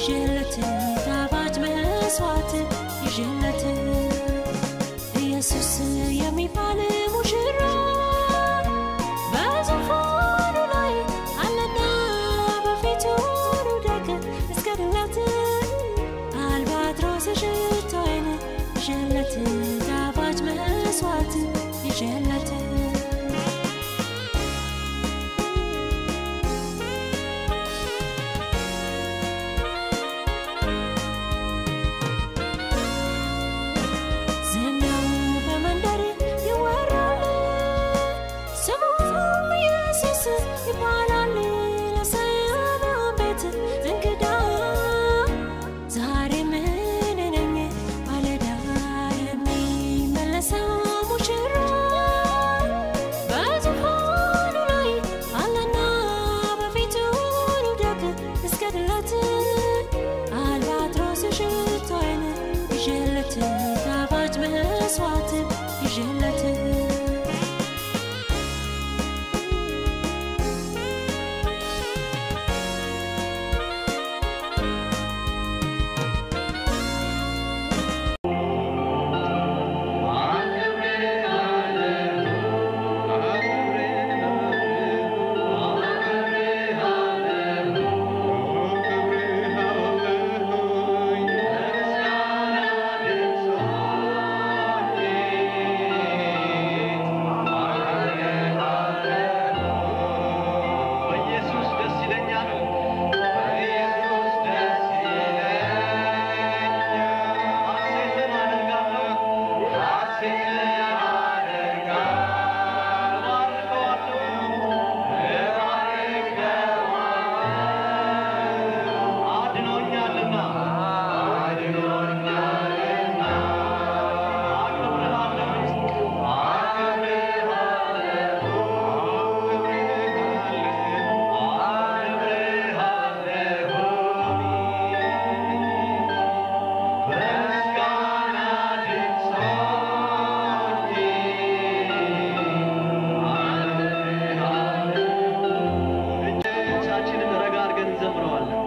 ይዤለት ጣፋጭ መስዋዕት ይዤለት ኢየሱስ የሚባል ሙሽራ በዙፋኑ ላይ አለና በፊቱ ሩደቅ እስከድለት አልባትሮስ ሽቶይን ይዤለት ጣፋጭ መስዋዕት ይዤለት ዝናው በመንደር ይወራል፣ ስሙም ኢየሱስ ይባላል። ለሰማያም ቤት እንግዳ ዛሬ ምን ነኝ ማለዳ የሚመለሰው ሙሽራ በዙፋኑ ላይ አለና በፊቱ ልውደቅ እስከድለት አልባትሮስ ሽቶዬን ይዤለት ጣፋጭ መስዋዕት ይዤለት በኢየሱስ ደስ ይለኛል። በኢየሱስ ደስ ይለኛል። ሐሴትን አደርጋለሁ። ሐሴትን አደርጋለሁ። እባርከዋለሁ። እባርከዋለሁ። አድኖኛልና አድኖኛልና አከብርሃለሁ አከብርሃለሁ እጆቻችንን ረጋ አድርገን እንዘምረዋለን።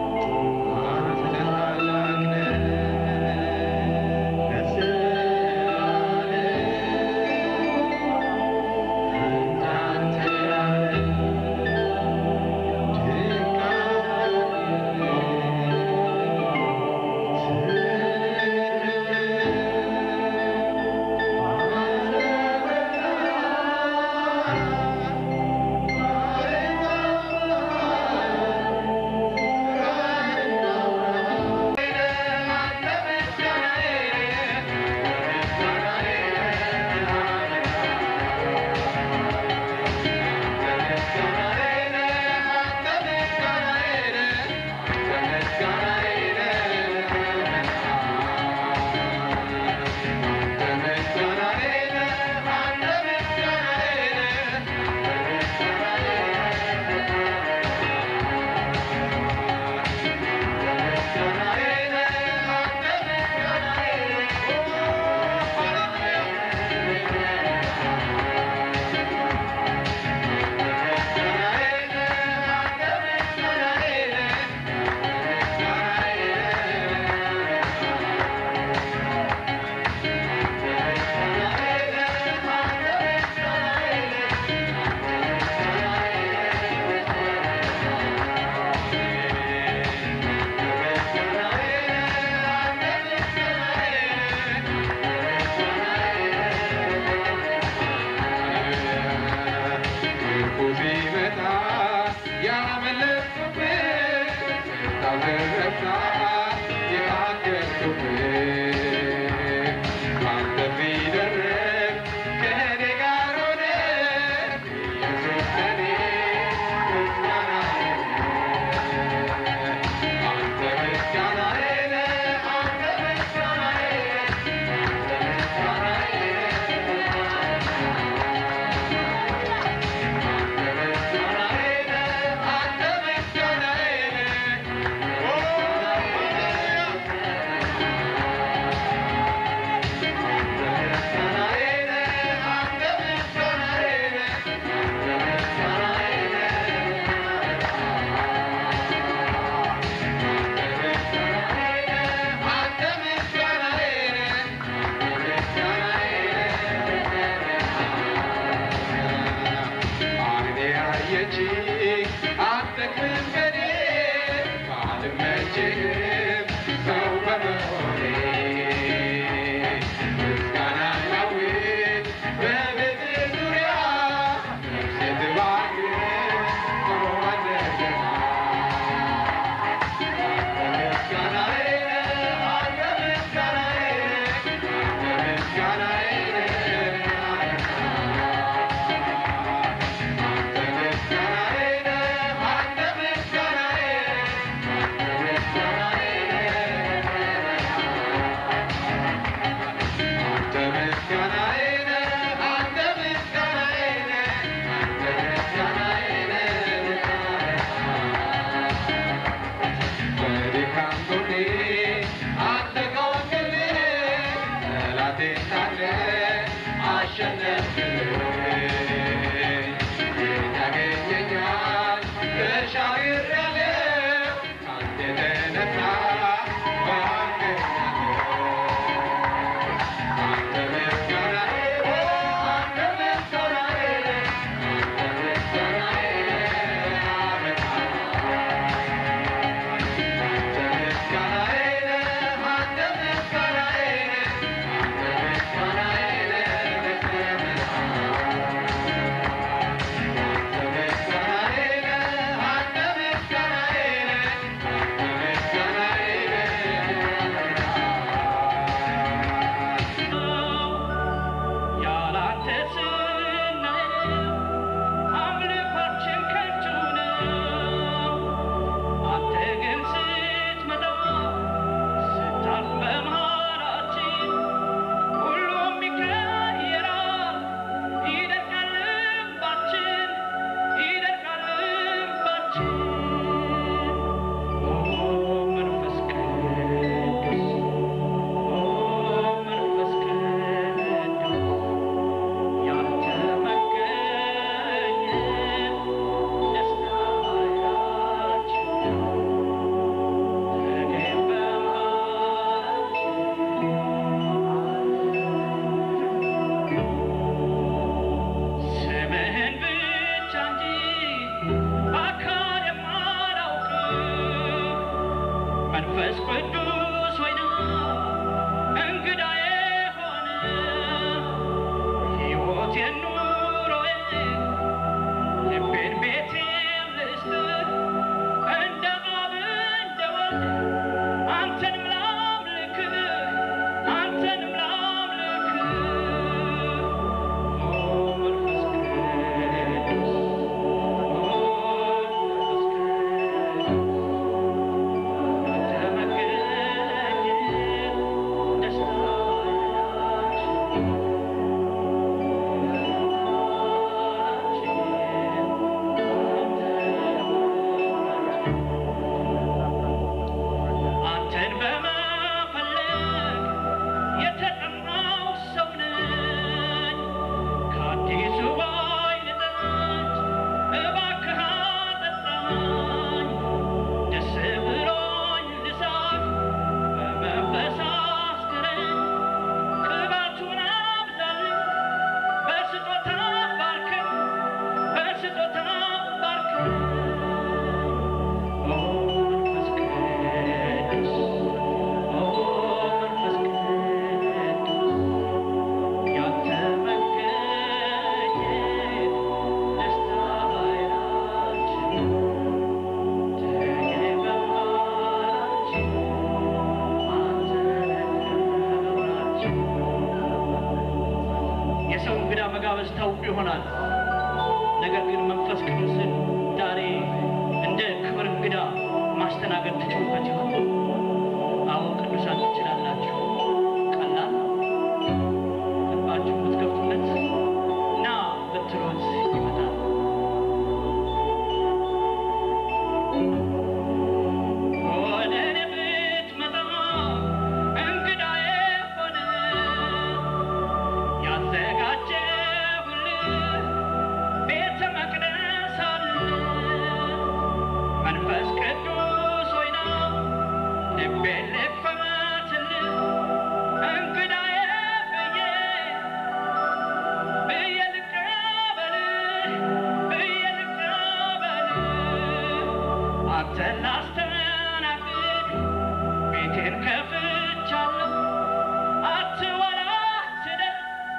Oh መንፈስ ቅዱስ ሆይና እንግዳዬ ሆነ ሕይወቴን ኑሮዬን ልቤን ቤቴን ልስጥህ እንደ አብ እንደ ወልድ አንተንም ላምልክህ አንተንም ላምልክህ ኦ መንፈስ ቅዱስ ኦ መንፈስ ቅዱስ አንተ መገኘት ደስታችን አንተን በመፈለግ የተጠማው ሰው ነኝ። ከአዲሱ ወይን ጠጅ እባክህ አጠጣኝ። ደስ ብሎኝ ልሳቅ በመንፈስ አስክረኝ። ቅባቱን አብዛልኝ በስጦታ ባርከኝ በስጦታ ባርከኝ ኦ መንፈስ ቅዱስ ኦ መንፈስ ቅዱስ ያንተ መገኘት ደስታ ኃይላችን ተገኝ በመሃላችን አንተ ክብራችን የሰው እንግዳ መጋበዝ ታውቁ ይሆናል። ነገር ግን መንፈስ ቅዱስን ዛሬ እንደ ክብር እንግዳ ማስተናገድ ትችሉበት ይሆን? አዎ ቅዱሳን ትችላላችሁ። ቀላል ነው። ልባችሁ ብትከፍቱለት ና ብትሉት ይመጣል። ወደ እኔ ብትመጣ እንግዳዬ ሆነ ያዘጋጀሁልህ ቤተ መቅደስ አለ። መንፈስ ቅዱስ ሆይ ና ልቤን ልክፈትልህ እንግዳዬ ብዬ ብዬ ልቀበልህ ብዬ ልቀበልህ አንተን ላስተናግድ ቤቴን ከፍቻለሁ አትወላትደን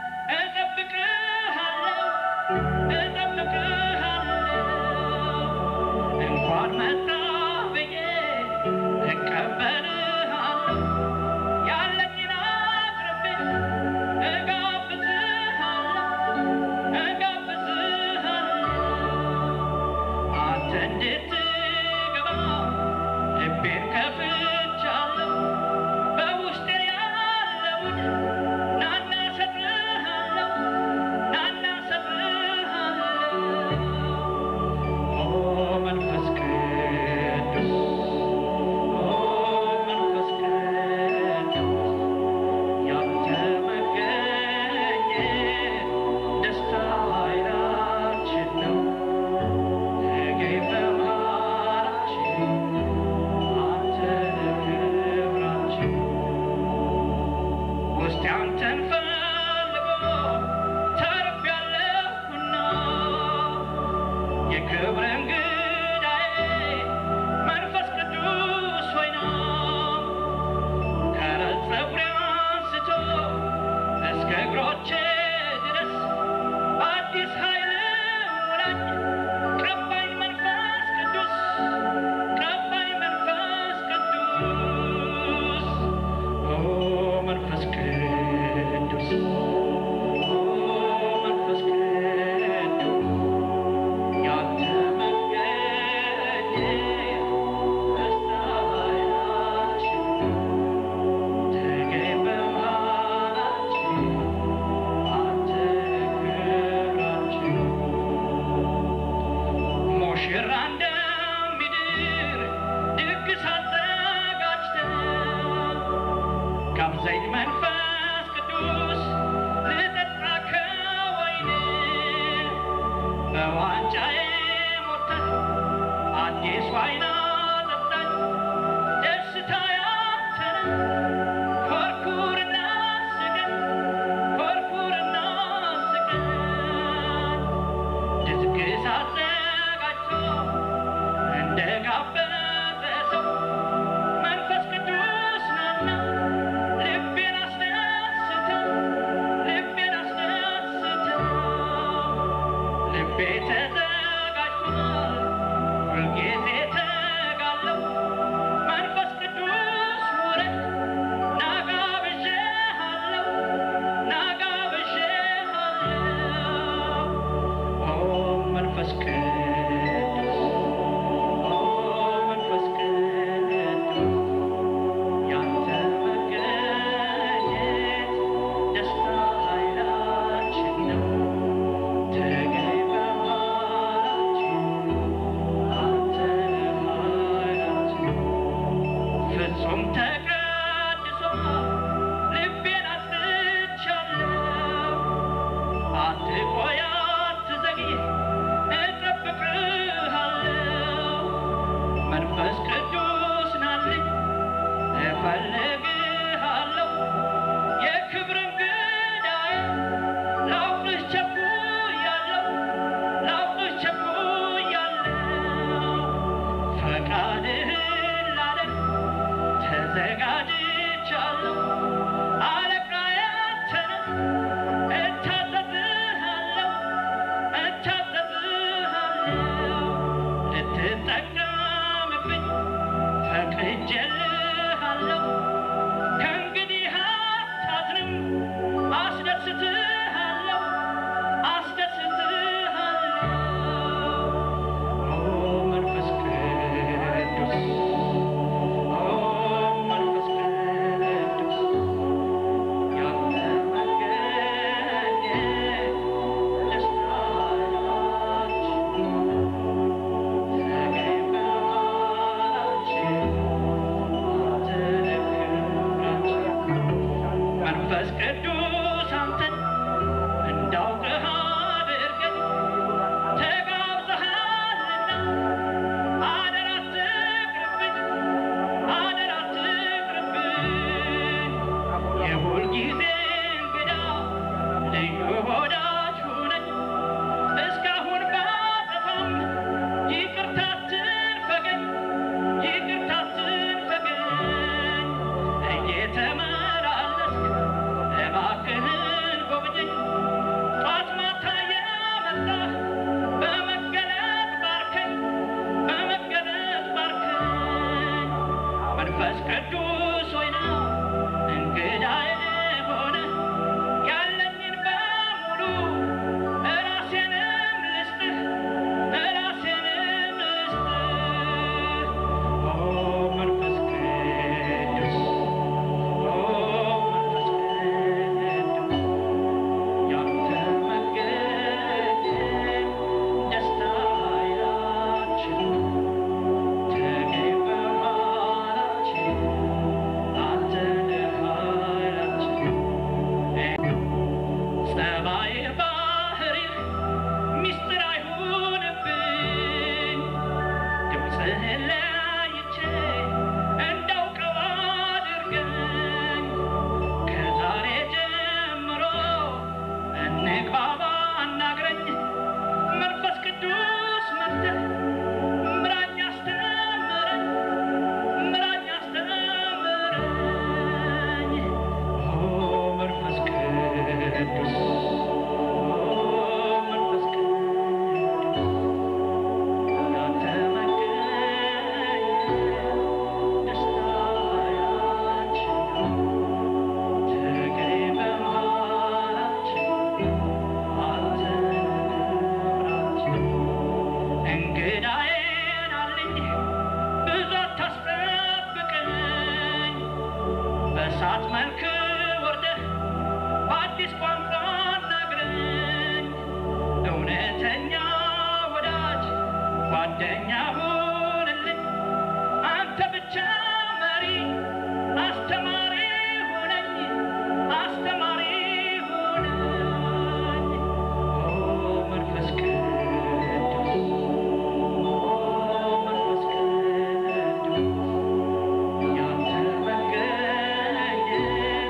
እጠብቅሃለሁ እጠብቅሃለሁ እንኳን መጣ ብዬ እቀበልሃለሁ ያለኝን አቅርቤ እጋብዝሃለሁ እጋብዝሃለሁ አንተ እንድትገባ ልቤን ከፍቻለሁ በውስጤ ያለውን ናና ሰጥሃለሁ ናና ሰጥሃለሁ ኦ መንፈስ ቅዱስ ኦ መንፈስ ቅዱስ ያንተ መገኘት ደስታ ኃይላችን ነው ተገኝ በመሃላችን አንተ ክብራችን ውስጤ አንተን ፈልጎ ተርፌያለሁና የክብር እንግዳዬ መንፈስ ቅዱስ ሆይ ና ከራስ ፀጉሬ አንስቶ እስከ እግሮቼ ድረስ አዲስ ኃይል ሙላኝ ቀባኝ መንፈስ ቅዱስ ቀባኝ መንፈስ ቅዱስ ኦ መንፈስ ቅዱስ ኦ መንፈስ ቅዱስ ያንተ መገኘት ደስታ ኃይላችን ተገኝ በመሃላችን አንተ ክብራችን ሙሽራ እንደሚድር ድግስ አዘጋጅተን ጋብዘኝ መንፈስ ቅዱስ ልጠጣ ከወይን በዋንጫዬ ሞልተህ አዲስ ዋይን አጠጣኝ ደስታ ያንተ ነው ኮርኩርና ስገን ኮርኩርና ስገን ድግስ አዘጋጅቶ እንደ ጋበዘ ሰው ጾም ተቀድሶ ልቤን አስቻለሁ አትቆይ አትዘግይ እጠብቅሃለሁ መንፈስ ቅዱስ ናልኝ እፈልግሃለሁ የክብር እንግዳዬ ላውቅህ ቸኩያለሁ ላውቅህ ቸኩያለሁ ፈቃድህን ላደርግ ተዘጋጅቻለሁ አለቃዬ አንተ ነህ እታዘዝሃለሁ እታዘዝሃለሁ ልትጠቀምብኝ ፈቅጄልሃለሁ ከእንግዲህ አታዝንም አስደስትሃለሁ አስደስትሃለሁ ኦ መንፈስ ቅዱስ ኦ መንፈስ ቅዱስ ያንተ መገኘት ደስታችን ተገኝ በመሃላችን አንተ ክብራችን መንፈስ ቅዱስ አንተን እንዳውቅህ አድርገኝ ተጋብዘሃልና አደራ አትቅርብኝ አደራ አትቅርብኝ የሁል ጊዜ እንግዳ ልዩ ወዳጅ ሁነኝ እስካሁን ባጠፋም ይቅርታ አትንፈገኝ ይቅርታ አትንፈገኝ እየተመላለስክ እባክህን ጎብኘኝ ጧት ማታ የመጣህ በመገለጥ ባርከኝ በመገለጥ ባርከኝ መንፈስ ቅዱስ ሆይ ና እንግዳዬ ሆነ ያለኝን በሙሉ እራሴንም ልስጥህ እራሴንም ልስጥህ ኦ መንፈስ ቅዱስ ኦ መንፈስ ቅዱስ ያንተ መገኘት ደስታያችን ተገኝ በመሃላችን አንተ ነህ ኃይላችን ጸባይ ባህሪህ ሚስጥር አይሁንብኝ ድምፅህን ለይቼ እንዳውቀው አድርገኝ ከዛሬ ጀምሮ እንግባባ አናግረኝ መንፈስ ቅዱስ መጥተህ ምራኝ አስተምረኝ ምራኝ አስተምረኝ ኦ መንፈስ ቅዱስ ኦ መንፈስ ቅዱስ ያንተ መገኘት ደስታያችን ተገኝ በመሃላችን አንተ ክብራችን እንግዳዬን አለኝ ብዙ አታስጠብቀኝ በእሳት መልክ ወርደህ በአዲስ ቋንቋ አናግረኝ እውነተኛ ወዳጅ ጓደኛ ሁንልኝ አንተ ብቻ መሪ አስተማሪ ሁነኝ አስተማሪ ሁነኝ ኦ መንፈስ ቅዱስ ኦ መንፈስ ቅዱስ ያንተ መገኘት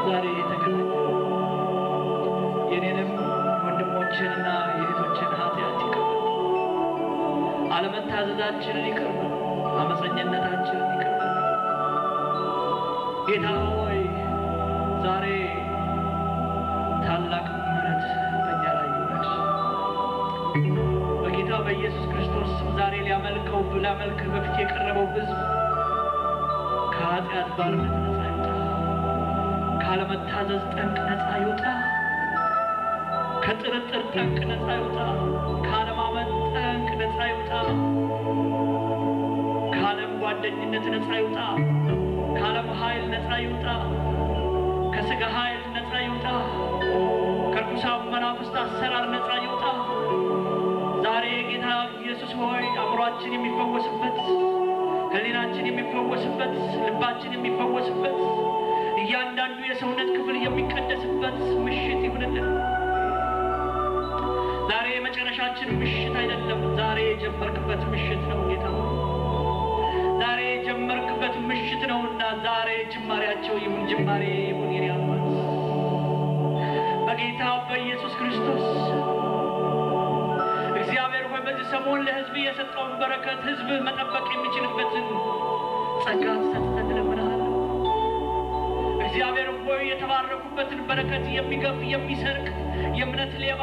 ዛሬ የተገናኘ የኔንም ወንድሞችንና የእህቶችን ኃጢአት ይቅር በል። አለመታዘዛችንን ይቅር በል። አመፀኝነታችንን ይቅር በል። ጌታ ሆይ ዛሬ ታላቅ ምሕረት በእኛ ላይ ይውረድ። በጌታ በኢየሱስ ክርስቶስ ስም ዛሬ ሊያመልከው ሊያመልክህ በፊት የቀረበው ሕዝብ ከኃጢአት ባርነት ነፃ ይውጣ፣ ካለመታዘዝ ጠንቅ ነፃ ይውጣ፣ ከጥርጥር ጠንቅ ነፃ ይውጣ፣ ካለማመን ጠንቅ ነፃ ይውጣ፣ ከዓለም ጓደኝነት ነፃ ይውጣ፣ ከዓለም ኃይል ነፃ ይውጣ፣ ከሥጋ ኃይል ነፃ ይውጣ፣ ከርኩሳን መናፍስት አሰራር ነፃ ይውጣ። ዛሬ ጌታ ኢየሱስ ሆይ አእምሯችን የሚፈወስበት ሕሊናችን የሚፈወስበት ልባችን የሚፈወስበት እያንዳንዱ የሰውነት ክፍል የሚቀደስበት ምሽት ይሁንልን። ዛሬ የመጨረሻችን ምሽት አይደለም። ዛሬ የጀመርክበት ምሽት ነው ጌታ ሆይ። ዛሬ የጀመርክበት ምሽት ነውና ዛሬ ጅማሬያቸው ይሁን ጅማሬ ይሁን የኔ አባት በጌታ በኢየሱስ ክርስቶስ እግዚአብሔር ሆይ በዚህ ሰሞን ለሕዝብ የሰጠውን በረከት ሕዝብ መጠበቅ የሚችልበትን ጸጋ ትሰጥተን እለምንሃለሁ። እግዚአብሔር ሆይ የተባረኩበትን በረከት የሚገፍ የሚሰርቅ የእምነት ሌባ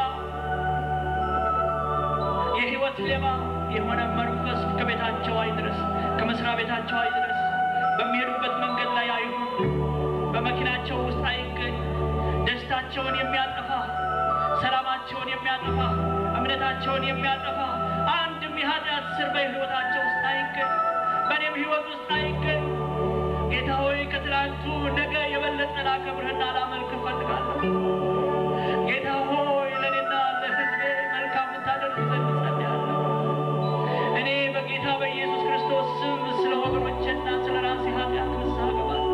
የህይወት ሌባ የሆነ መንፈስ ከቤታቸው አይድረስ፣ ከመስሪያ ቤታቸው አይድረስ፣ በሚሄዱበት መንገድ ላይ አይሁን፣ በመኪናቸው ውስጥ አይገኝ። ደስታቸውን የሚያጠፋ ሰላማቸውን የሚያጠፋ እምነታቸውን የሚያጠፋ አንድም የኃጢአት ስር በህይወታቸው ውስጥ አይገኝ፣ በእኔም ህይወት ውስጥ አይገኝ። ጌታ ሆይ ከትላንቱ ነገ የበለጠ ላከብርህና ላመልክ እፈልጋለሁ። ጌታ ሆይ ለእኔና ለህዝቤ መልካም ልታደርግ ዘንድ ጸልያለሁ። እኔ በጌታ በኢየሱስ ክርስቶስ ስም ስለ ወገኖቼና ስለ ራሴ ኃጢአት ንስሐ እገባለሁ።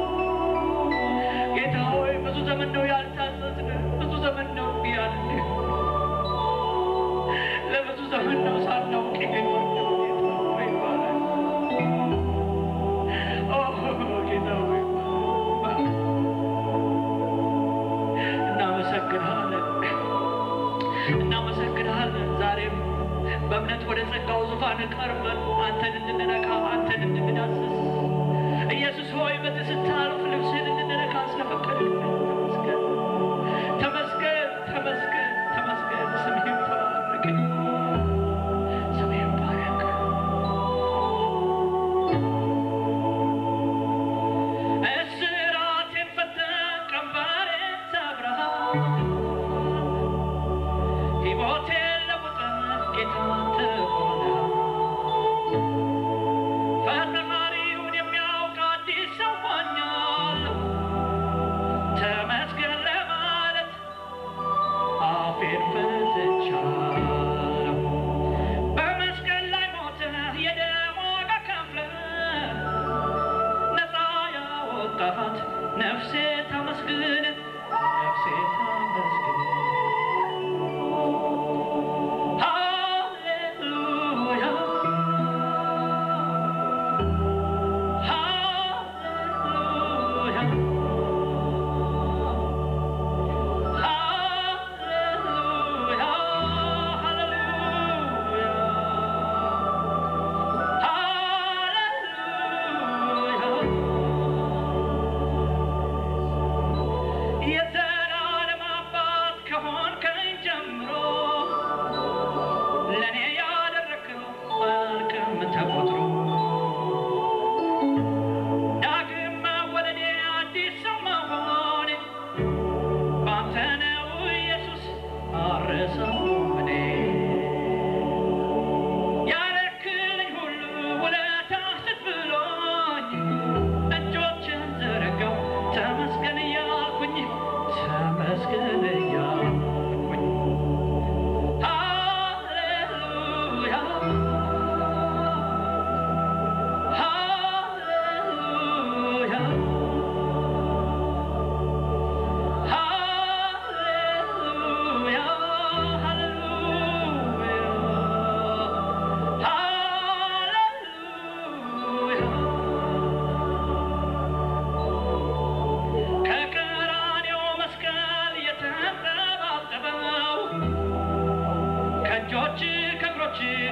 ጌታ ሆይ ብዙ ዘመን ነው ያልታዘዝን፣ ብዙ ዘመን ነው እምቢ ያልን፣ ለብዙ ዘመን ነው ሳናውቅ የኖርነው። ጌታ ሆይ ይባረክ። ኦ ጌታ ሆይ ይባረክ። እናመሰግንሃለን እናመሰግንሃለን። ዛሬም በእምነት ወደ ጸጋው ዙፋን ቀርበን አንተን እንድንነካ አንተን እንድንዳስስ ኢየሱስ ሆይ በዚህ ስታልፍ ልብስህን እንድንነካ ስለፈቀድክ ተመስገን፣ ተመስገን፣ ተመስገን፣ ተመስገን። ስምህ ይባረክ፣ ስምህ ይባረክ። እስራቴን ፈተህ ቀንበሬን ሰብረሃል። ሕይወቴን ለውጠህ ጌታ አንተ ሆነሃል። ፈጣሪውን የሚያውቅ አዲስ ሰው ሆኛለሁ። ተመስገን ለማለት አፌን ፈትቻለሁ። በመስቀል ላይ ሞተህ የደም ዋጋ ከፍለህ ነፃ ያወጣሃት ነፍሴ ታመስግን፣ ነፍሴ ታመስግን።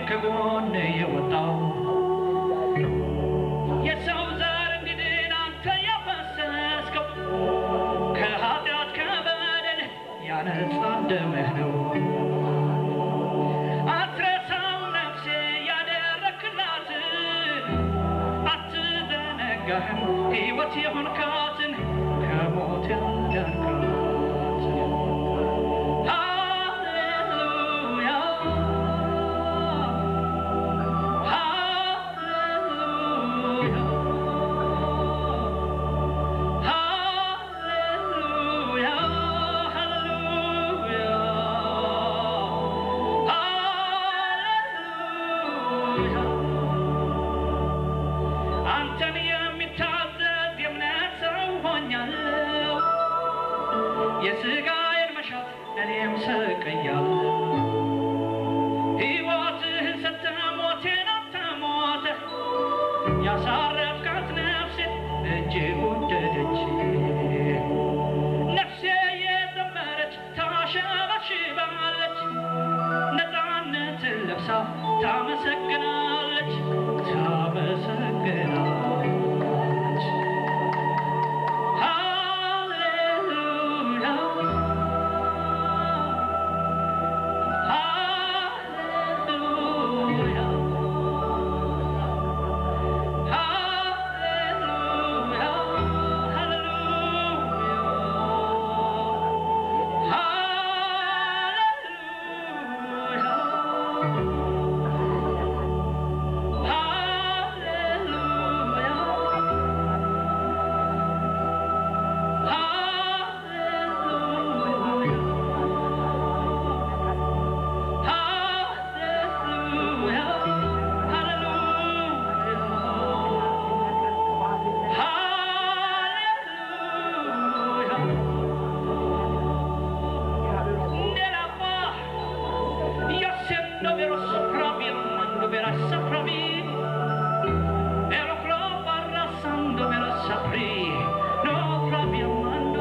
ከጎን የወጣው የሰው ዘር እንዲድን አንተ ያፈሰስከው ከኃጢአት ከበደል ያነጻ ደምህ ነው። አትረሳው ነፍሴ ያደረክላትን አትዘነጋህም ሕይወት የሆንካትን ከሞት ያዳንካትን ሃሌሉያ ሃሌሉያ ሃሌሉያ ሃሌሉያ ሃሌሉያ አንተን የሚታዘዝ የእምነት ሰው ሆኛለሁ። የሥጋዬን መሻት እኔም ሰቅያለሁ። ሕይወትህን ሰጥተህ ሞቴን አንተ ሞተህ ያሳረፍካት ነፍሴ እጅግ ወደደች። ነፍሴ የዘመረች ታሸበሽባለች፣ ነፃነትን ለብሳ ታመሰግናለች ታመሰግናለች። ሃሌሉያ ሃሌሉያ ሃሌሉያ Io sento vero sopravvi, amando vera sopravvi. Ero proprio arrasando vero sapri, no proprio amando.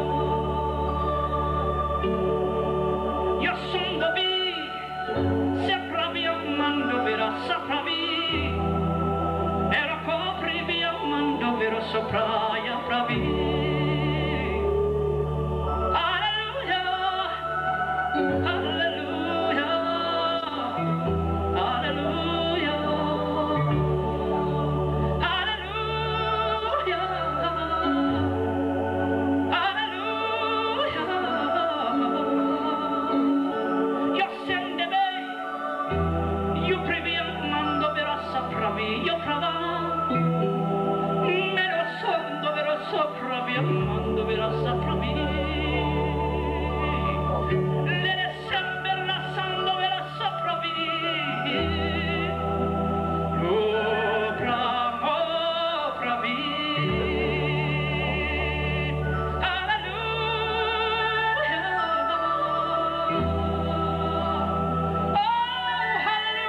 Io sono vi, se proprio amando vera sopravvi. Ero coprivi amando vero sopraia pravi. Alleluia. Alleluia, alleluia, alleluia, alleluia. Io sende me, io previ mando vera sapravi, io prava. Me lo sondo vera sapravi, mando vera sapravi. Le sembra la sando vera sapravi. Opra, opra vi. Alleluia. Oh,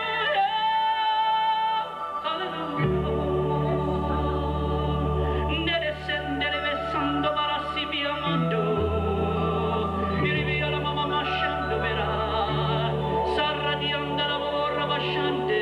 hallelujah. Nere sendere besando barassi via mando. Iri via la mamma masciando verà. Sarra di andare vorra basciante.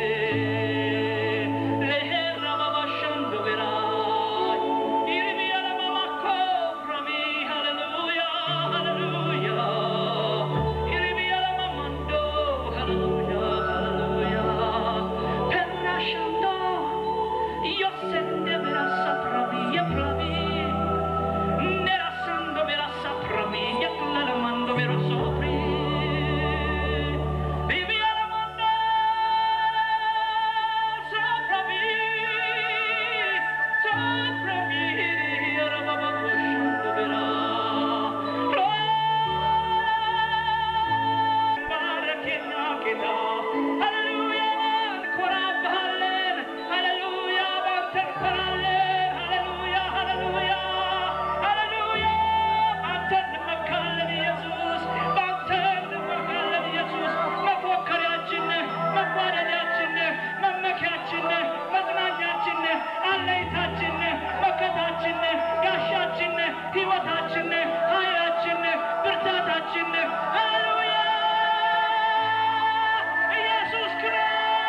Le herra va basciando verà. Iri via la mamma coprami. Alleluia, alleluia. Iri via la mamma ando. Alleluia, alleluia. Per lasciando io sente vera sapravi, io pravi. Nera sando vera sapravi, io la mando vera sopri. Vivi alla mando sapravi, sapravi, ora baba lasciando vera. ሕይወታችን ኃይላችን ብርታታችን ሃሌሉያ ኢየሱስ ክርስቶስ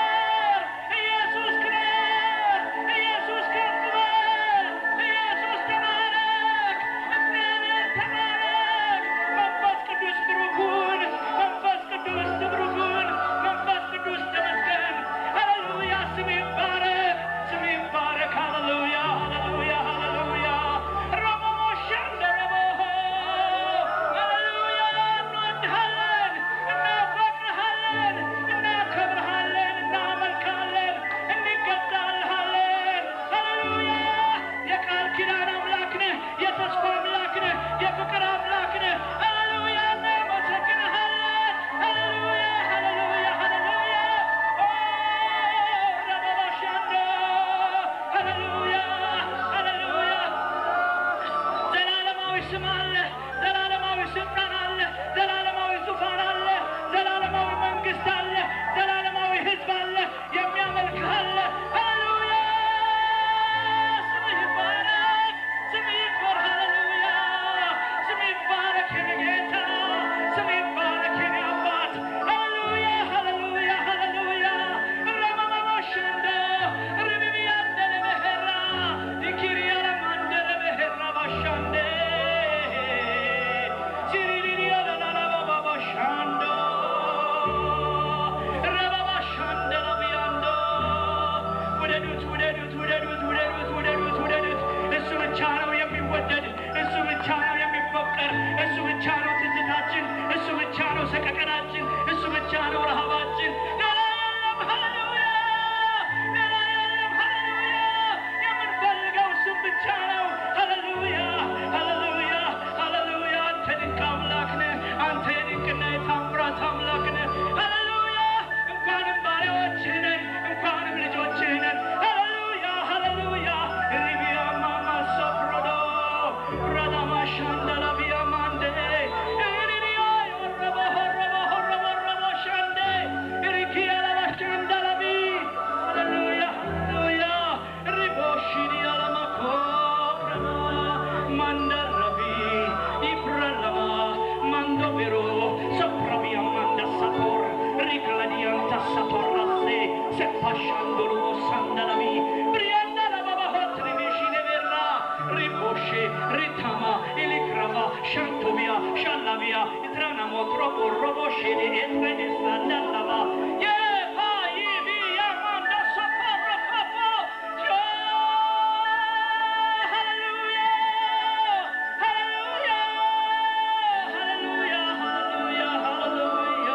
ስም አለ፣ ዘላለማዊ ስልጣን አለ፣ ዘላለማዊ ዙፋን አለ፣ ዘላለማዊ መንግስት አለ፣ ዘላለማዊ ህዝብ አለ፣ የሚያመልክህ አለ። ሃሌሉያ! ስምህ ይባረክ፣ ስምህ ይክበር። ሃሌሉያ! ስምህ ይባረክ የኔ ጌታ፣ ስምህ ይባረክ የኔ አባት። ሃሌሉያ! ሃሌሉያ! ሃሌሉያ! ረመመመሸንዶ ርብብያንደለ በሄራ ዲኪሪያለ ማንደለ በሄራ ባሻንዴ ሲሪሪሪያለ ላላባባባሻንዶ ረባባሻንደለ ብያንዶ ውደዱት ውደዱት ውደዱት ውደዱት ውደዱት ውደዱት። እሱ ብቻ ነው የሚወደድ፣ እሱ ብቻ ነው የሚፈቀር፣ እሱ ብቻ ነው ትዝታችን፣ እሱ ብቻ ነው ሰቀቀናችን፣ እሱ ብቻ ነው ረሃባችን። ሌላ የለም። ሃሌሉያ ሌላ የለም። ሃሌሉያ የምንፈልገው እሱም ብቻ ነው። ሃሌሉያ ሃሌሉያ ሃሌሉያ አንተ ድንቅ አምላክ ነህ። አንተ የድንቅና የታምራት አምላክ ነህ። ሃሌሉያ እንኳንም ባሪያዎችህ ነን፣ እንኳንም ልጆችህ ነን። ሃሌሉያ ሃሌሉያ ሪቢያ ማማ ሶፕሮዶ ራዳማ ሻንዳላ ቢያ ማንዴ ሪሪያ ዮረቦ ሆረቦ ሆረቦ ረቦ ሻንዴ ሪኪያ ላባ ሻንዳላ ቢ ሃሌሉያ ሃሌሉያ ሪቦ ሺዲያ ላማ ኮረማ ማንደረቢ ይብረለማ ማንዶ ቬሮ ሶፕራቢያ ማንዳ ሳቶር ሪክላዲያንታ ሳቶራሴ ሴፓሻንዶሎ ሳንዳላሚ ብሪያንዳላ ባባሆት ሪቤሺኔ ቬራ ሪቦሼ ሪታማ ኢሊክራባ ሻንቶቢያ ሻላቢያ ኢትራናሞ ትሮቦ ሮቦሼኔ ኤትሬኔ ሳንዳላባ የፓ ይቢያ ማንዳ ሳፓረፋፋ ሃሌሉያ ሃሌሉያ ሃሌሉያ ሃሌሉያ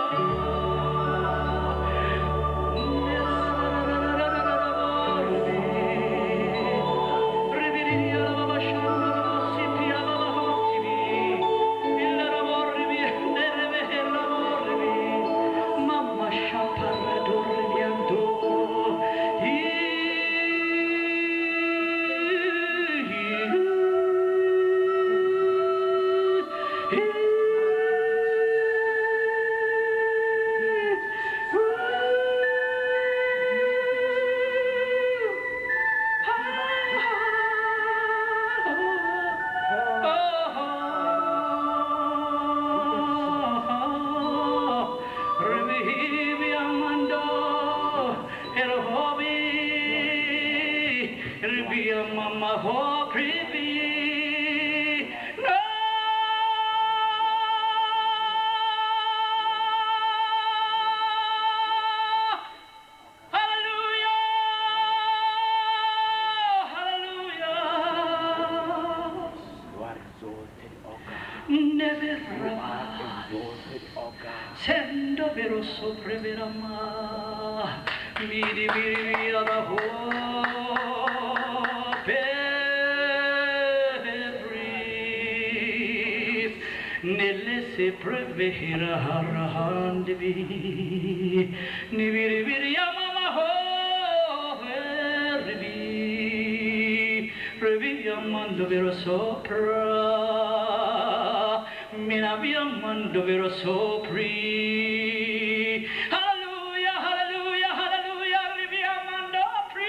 Mama ho creepy no Hallelujah! Hallelujah! You are exalted, O God. Never You are exalted, O God. Sendo vero sopreverama Miri miri via da ho Peris Nelle se prevehira harahandevi Niviri viri yamama ho Vervi Revi yamando vero sopra Mina yamando vero sopri Hallelujah, hallelujah, hallelujah Revi yamando pri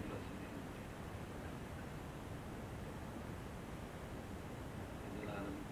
የዘላለም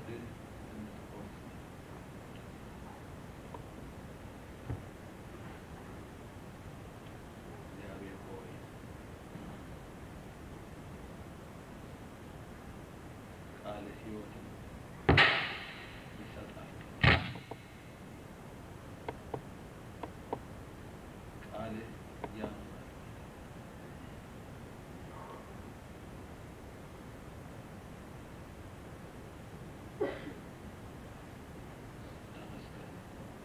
ፈቃድህ እንድትሆን እግዚአብሔር ሆይ ቃልህ ሕይወትን ይሰጣል። ቃልህ ያኖራል። ተመስገን።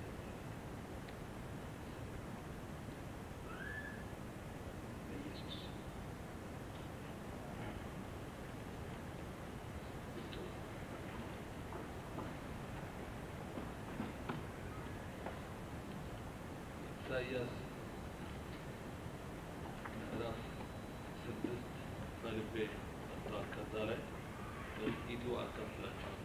በኢየሱስ ስም። ኢሳይያስ ምዕራፍ ስድስት በልቤ መጥቷል። ከዛ ላይ በጥቂቱ አካፍላችኋለሁ።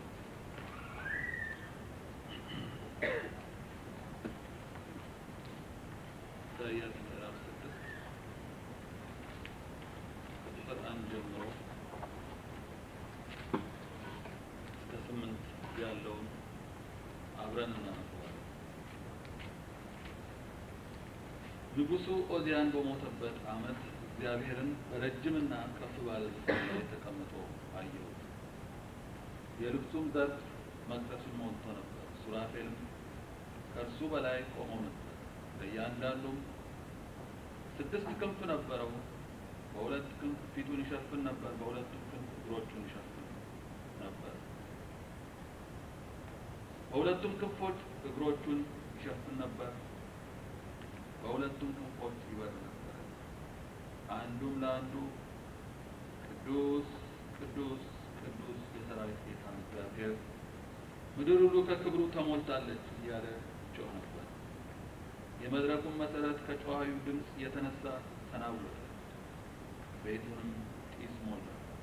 ኢሳይያስ ምዕራፍ ስድስት ከቁጥር አንድ ጀምሮ እስከ ስምንት ያለውን አብረን እናነበዋለን። ንጉሡ ኦዚያን በሞተበት ዓመት እግዚአብሔርን በረጅምና ከፍ ባለ ዙፋን ላይ ተቀምጦ አየሁት። የልብሱም ዘርፍ መቅደሱን ሞልቶ ነበር። ሱራፌልም ከእርሱ በላይ ቆመው ነበር። ለእያንዳንዱም ስድስት ክንፍ ነበረው። በሁለት ክንፍ ፊቱን ይሸፍን ነበር፣ በሁለቱም ክንፍ እግሮቹን ይሸፍን ነበር። በሁለቱም ክንፎች እግሮቹን ይሸፍን ነበር፣ በሁለቱም ክንፎች ይበር ነበር። አንዱም ለአንዱ ቅዱስ ቅዱስ ቅዱስ የሰራዊት ጌታ እግዚአብሔር ምድር ሁሉ ከክብሩ ተሞልታለች እያለ ጮህ ነበር። የመድረኩን መሰረት ከጮኻዩ ድምፅ የተነሳ ተናወጠ፣ ቤቱንም ጢስ ሞላ።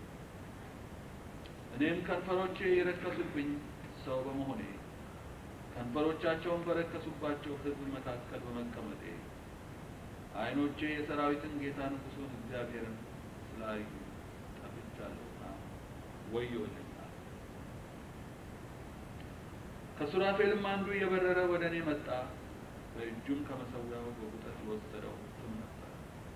እኔም ከንፈሮቼ የረከሱብኝ ሰው በመሆኔ ከንፈሮቻቸውን በረከሱባቸው ሕዝብ መካከል በመቀመጤ ዓይኖቼ የሰራዊትን ጌታ ንጉሡን እግዚአብሔርን ስላዩ ጠፍቻለሁና ወዮልኛል። ከሱራፌልም አንዱ እየበረረ ወደ እኔ መጣ። በእጁም ከመሠዊያው በቁጠት የወሰደው ፍም ነበር።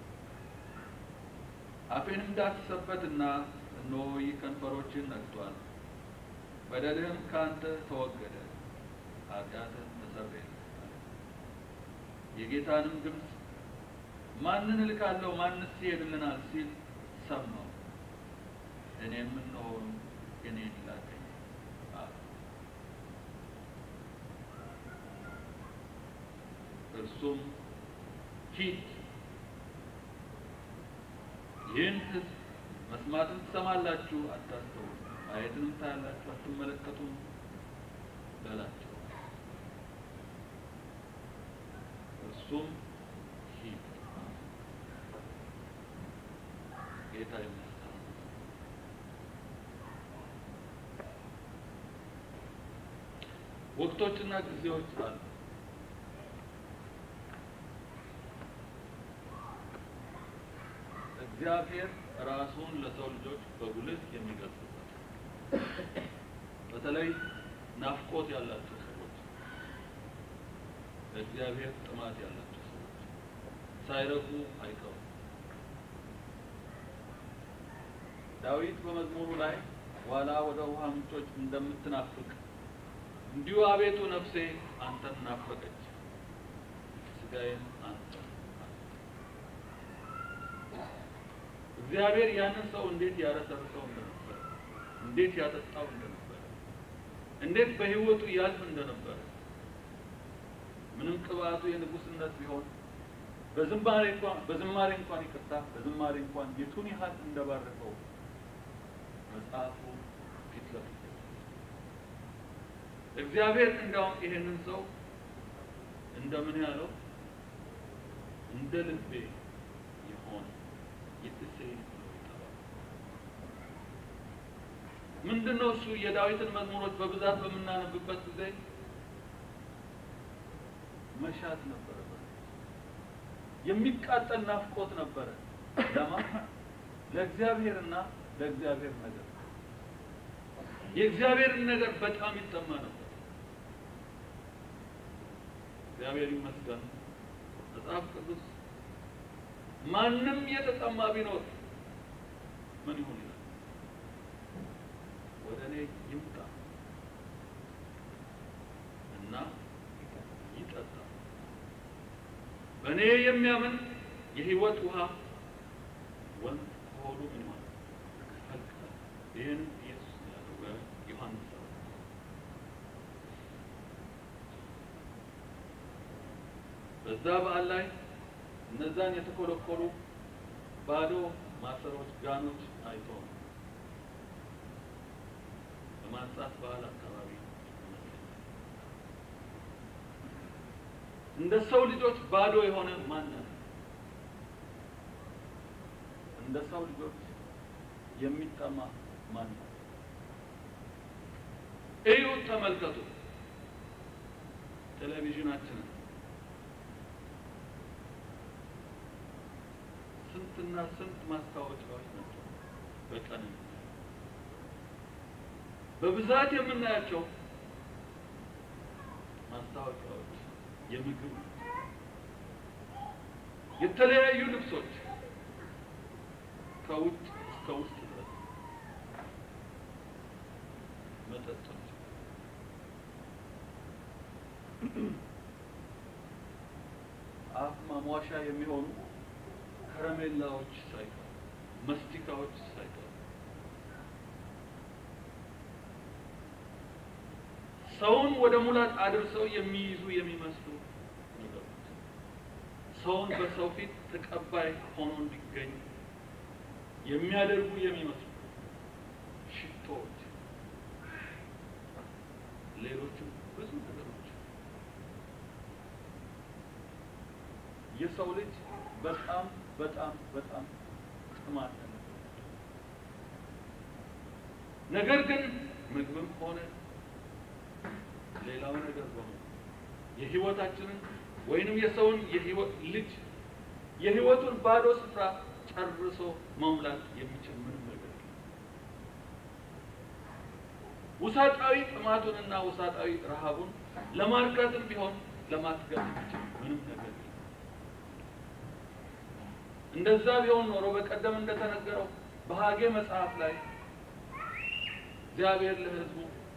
አፌንም ዳሰሰበትና እነሆ ይህ ከንፈሮችን ነክቷል፣ በደልህም ከአንተ ተወገደ፣ ኃጢአትህም ተሰረየልህ አለ። የጌታንም ድምፅ ማንን እልካለሁ? ማንስ ይሄድልናል? ሲል ሰማሁ። እኔም እነሆ እኔን ላከኝ አለ። እርሱም ሂድ፣ ይህን ሕዝብ መስማትን ትሰማላችሁ፣ አታስተውሉ፣ ማየትንም ታያላችሁ፣ አትመለከቱም በላቸው። እርሱም ሂድ። ጌታ ይመስገን። ወቅቶችና ጊዜዎች አሉ። እግዚአብሔር ራሱን ለሰው ልጆች በጉልህ የሚገልጽበት በተለይ ናፍቆት ያላቸው ሰዎች፣ ለእግዚአብሔር ጥማት ያላቸው ሰዎች ሳይረኩ አይቀሩም። ዳዊት በመዝሙሩ ላይ ዋላ ወደ ውሃ ምንጮች እንደምትናፍቅ እንዲሁ አቤቱ ነፍሴ አንተን ናፈቀች፣ ስጋዬም አንተ እግዚአብሔር ያንን ሰው እንዴት ያረሰርሰው እንደነበረ፣ እንዴት ያጠጣው እንደነበረ፣ እንዴት በሕይወቱ ያልፍ እንደነበረ ምንም ቅባቱ የንጉስነት ቢሆን በዝማሬ እንኳን በዝማሬ እንኳን ይቅርታ በዝማሬ እንኳን የቱን ያህል እንደባረከው መጽሐፉ ፊት ለፊት እግዚአብሔር እንዲያውም ይሄንን ሰው እንደምን ያለው እንደ ልቤ የሆነ የእሴይ ብሎ ይጠራል። ምንድን ነው እሱ? የዳዊትን መዝሙሮች በብዛት በምናነብበት ጊዜ መሻት ነበረበት። የሚቃጠል ናፍቆት ነበረ። ለማ ለእግዚአብሔርና ለእግዚአብሔር ነገር የእግዚአብሔርን ነገር በጣም ይጠማ ነበር። እግዚአብሔር ይመስገን መጽሐፍ ቅዱስ ማንም የተጠማ ቢኖር ምን ይሁን ይላል፣ ወደ እኔ ይምጣ እና ይጠጣ። በእኔ የሚያምን የሕይወት ውሃ ወንዝ ከሆዱ ምን ይሆናል ይፈልቃል። ይህን ኢየሱስ ነው ያለው በዮሐንስ ሰባት በዛ በዓል ላይ እነዛን የተኮለኮሉ ባዶ ማሰሮች ጋኖች አይቶ ነው በማንሳት በዓል አካባቢ ይመስለኛል። እንደ ሰው ልጆች ባዶ የሆነ ማን ነው? እንደ ሰው ልጆች የሚጠማ ማን ነው? እዩ፣ ተመልከቱ ቴሌቪዥናችንን ስንትና ስንት ማስታወቂያዎች ናቸው በቀን በብዛት የምናያቸው ማስታወቂያዎች የምግብ የተለያዩ ልብሶች ከውጭ እስከ ውስጥ ድረስ መጠጦች አፍ ማሟሻ የሚሆኑ ከረሜላዎች ሳይቀሩ መስቲካዎች ሳይቀሩ ሰውን ወደ ሙላት አድርሰው የሚይዙ የሚመስሉ ነገሮች ሰውን በሰው ፊት ተቀባይ ሆኖ እንዲገኝ የሚያደርጉ የሚመስሉ ሽቶዎች፣ ሌሎችም ብዙ ነገሮች የሰው ልጅ በጣም በጣም በጣም ጥማት ያለበት ነገር ግን ምግብም ሆነ ሌላው ነገር በሙሉ የህይወታችንን ወይንም የሰውን የህይወት ልጅ የህይወቱን ባዶ ስፍራ ጨርሶ መሙላት የሚችል ምንም ነገር የለም። ውሳጣዊ ጥማቱንና ውሳጣዊ ረሃቡን ለማርካትም ቢሆን ለማጥገብ የሚችል ምንም ነገር የለም። እንደዛ ቢሆን ኖሮ በቀደም እንደተነገረው በሐጌ መጽሐፍ ላይ እግዚአብሔር ለሕዝቡ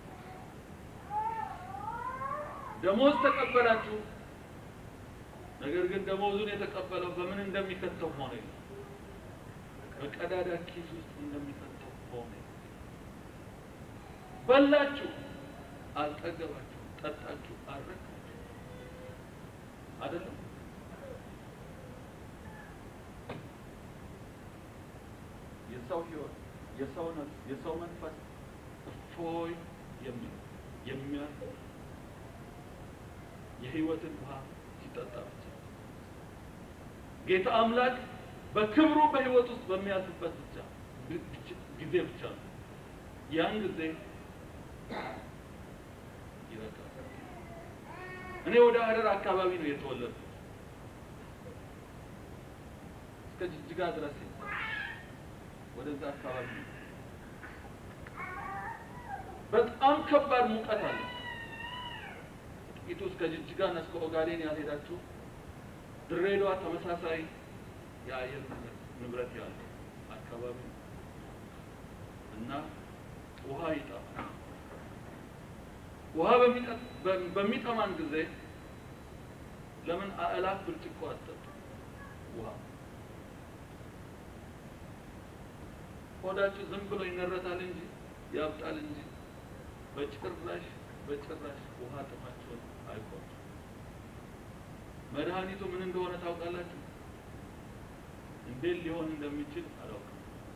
ደሞዝ ተቀበላችሁ፣ ነገር ግን ደሞዙን የተቀበለው በምን እንደሚከተው ሆነ ይላል። በቀዳዳ ኪስ ውስጥ እንደሚከተው ሆነ። በላችሁ፣ አልጠገባችሁ፣ ጠጣችሁ፣ አልረካችሁ አይደለም። የሰው ህይወት፣ የሰው ነፍስ፣ የሰው መንፈስ እፎይ የሚል የሚያርፍ የህይወትን ውሃ ሲጠጣ ብቻ ጌታ አምላክ በክብሩ በህይወት ውስጥ በሚያልፍበት ብቻ ጊዜ ብቻ ነው። ያን ጊዜ ይበቃል። እኔ ወደ ሀረር አካባቢ ነው የተወለድኩት እስከ ጅጅጋ ድረስ ወደዛ አካባቢ ነው። በጣም ከባድ ሙቀት አለ። ጥቂቱ እስከ ጅጅጋ እና እስከ ኦጋዴን ያልሄዳችሁ ድሬዳዋ ተመሳሳይ የአየር ንብረት ያለው አካባቢ ነው እና ውሃ ይጠማል። ውሃ በሚጠማን ጊዜ ለምን አእላፍ ብርጭቆ አጠጡ ውሃ ሆዳችሁ ዝም ብሎ ይነረታል እንጂ ያብጣል እንጂ በጭራሽ በጭራሽ ውሃ ጥማችሁን አይቆም። መድኃኒቱ ምን እንደሆነ ታውቃላችሁ? እንዴት ሊሆን እንደሚችል አላውቅም።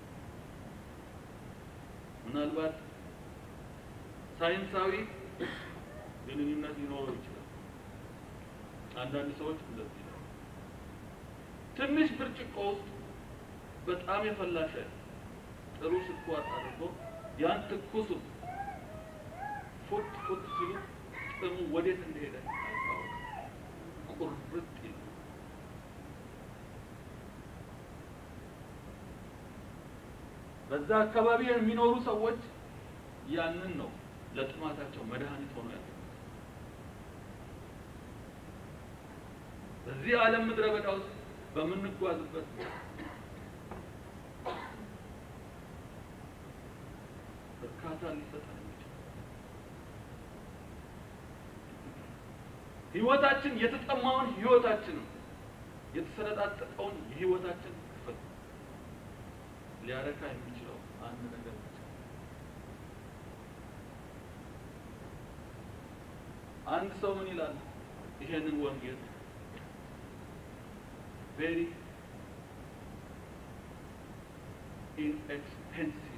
ምናልባት ሳይንሳዊ ግንኙነት ሊኖረው ይችላል። አንዳንድ ሰዎች እንደዚህ ነው። ትንሽ ብርጭቆ ውስጥ በጣም የፈላ ሻይ ጥሩ ስኳር አድርጎ ያን ትኩሱ ፉት ፉት ሲሉ ጥሙ ወዴት እንደሄደ አይታወቅም። ቁርጥ ይላል። በዛ አካባቢ የሚኖሩ ሰዎች ያንን ነው ለጥማታቸው መድኃኒት ሆኖ ያለ በዚህ ዓለም ምድረ በዳ ውስጥ በምንጓዝበት እርካታ ሊሰጠን የሚችል ህይወታችን የተጠማውን ህይወታችንን የተሰነጣጠቀውን የህይወታችን ክፍል ሊያረካ የሚችለው አንድ ነገር ብቻ ነው። አንድ ሰው ምን ይላል? ይሄንን ወንጌል ቬሪ ኢንኤክስፔንሲቭ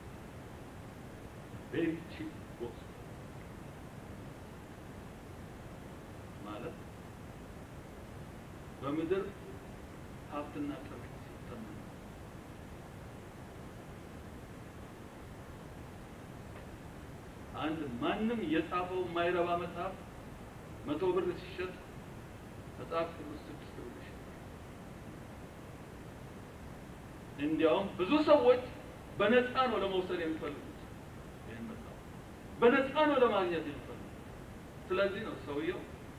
ቬሪ ቺፕ ጎስፔል ማለት በምድር ሀብትና ጥሪት ሲተመን አንድ ማንም የጻፈው የማይረባ መጽሐፍ መቶ ብር ሲሸጥ መጽሐፍ ቅዱስ ስድስት ብር ይሸጣል። እንዲያውም ብዙ ሰዎች በነፃ ነው ለመውሰድ የሚፈልጉት ይህን መጽሐፍ በነፃ ነው ለማግኘት የሚፈልጉት። ስለዚህ ነው ሰውየው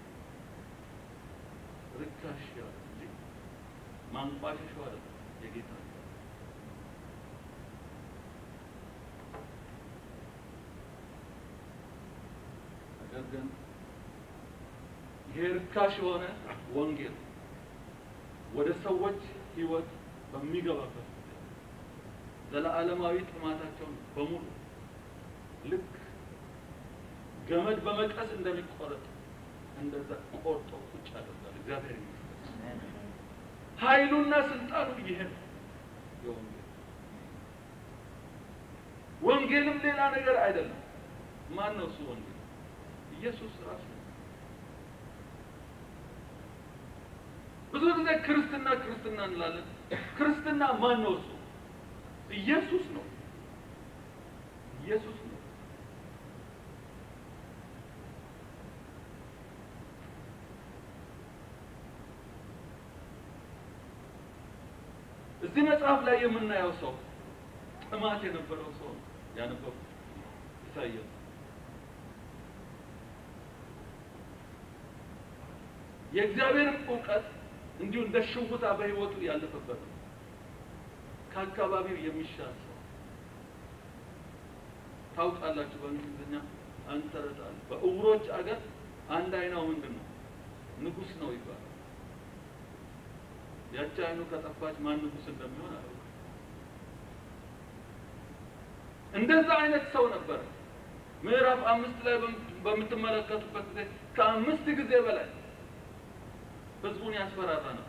ርካሽ ያለ እንጂ ማንቋሸሸው አይደለም የጌታ ነው። ነገር ግን ይሄ ርካሽ የሆነ ወንጌል ወደ ሰዎች ሕይወት በሚገባበት ጊዜ ዘለዓለማዊ ጥማታቸውን በሙሉ ልክ ገመድ በመቀስ እንደሚቆረጥ እንደዛ ቆርጦ ቁጭ ያደርጋል። እግዚአብሔር ይመስገን። ኃይሉና ስልጣኑ ይሄ ነው የወንጌል ወንጌልም ሌላ ነገር አይደለም። ማን ነው እሱ ወንጌል? ኢየሱስ ራሱ ነው። ብዙ ጊዜ ክርስትና ክርስትና እንላለን። ክርስትና ማን ነው እሱ? ኢየሱስ ነው። ኢየሱስ ነው። እዚህ መጽሐፍ ላይ የምናየው ሰው ጥማት የነበረው ሰው ነው ያነበቡት ኢሳይያስ የእግዚአብሔርን እውቀት እንዲሁ እንደ ሽውታ በሕይወቱ ያለፈበት ነው። ከአካባቢው የሚሻል ሰው ታውቃላችሁ። በእንግሊዝኛ አንተረታል በእውሮች አገር አንድ አይናው ምንድን ነው? ንጉሥ ነው ይባላል። ያቺ አይኑ ከጠፋች ማን ንጉሥ እንደሚሆን አላውቅም። እንደዛ አይነት ሰው ነበረ። ምዕራፍ አምስት ላይ በምትመለከቱበት ጊዜ ከአምስት ጊዜ በላይ ህዝቡን ያስፈራራ ነው።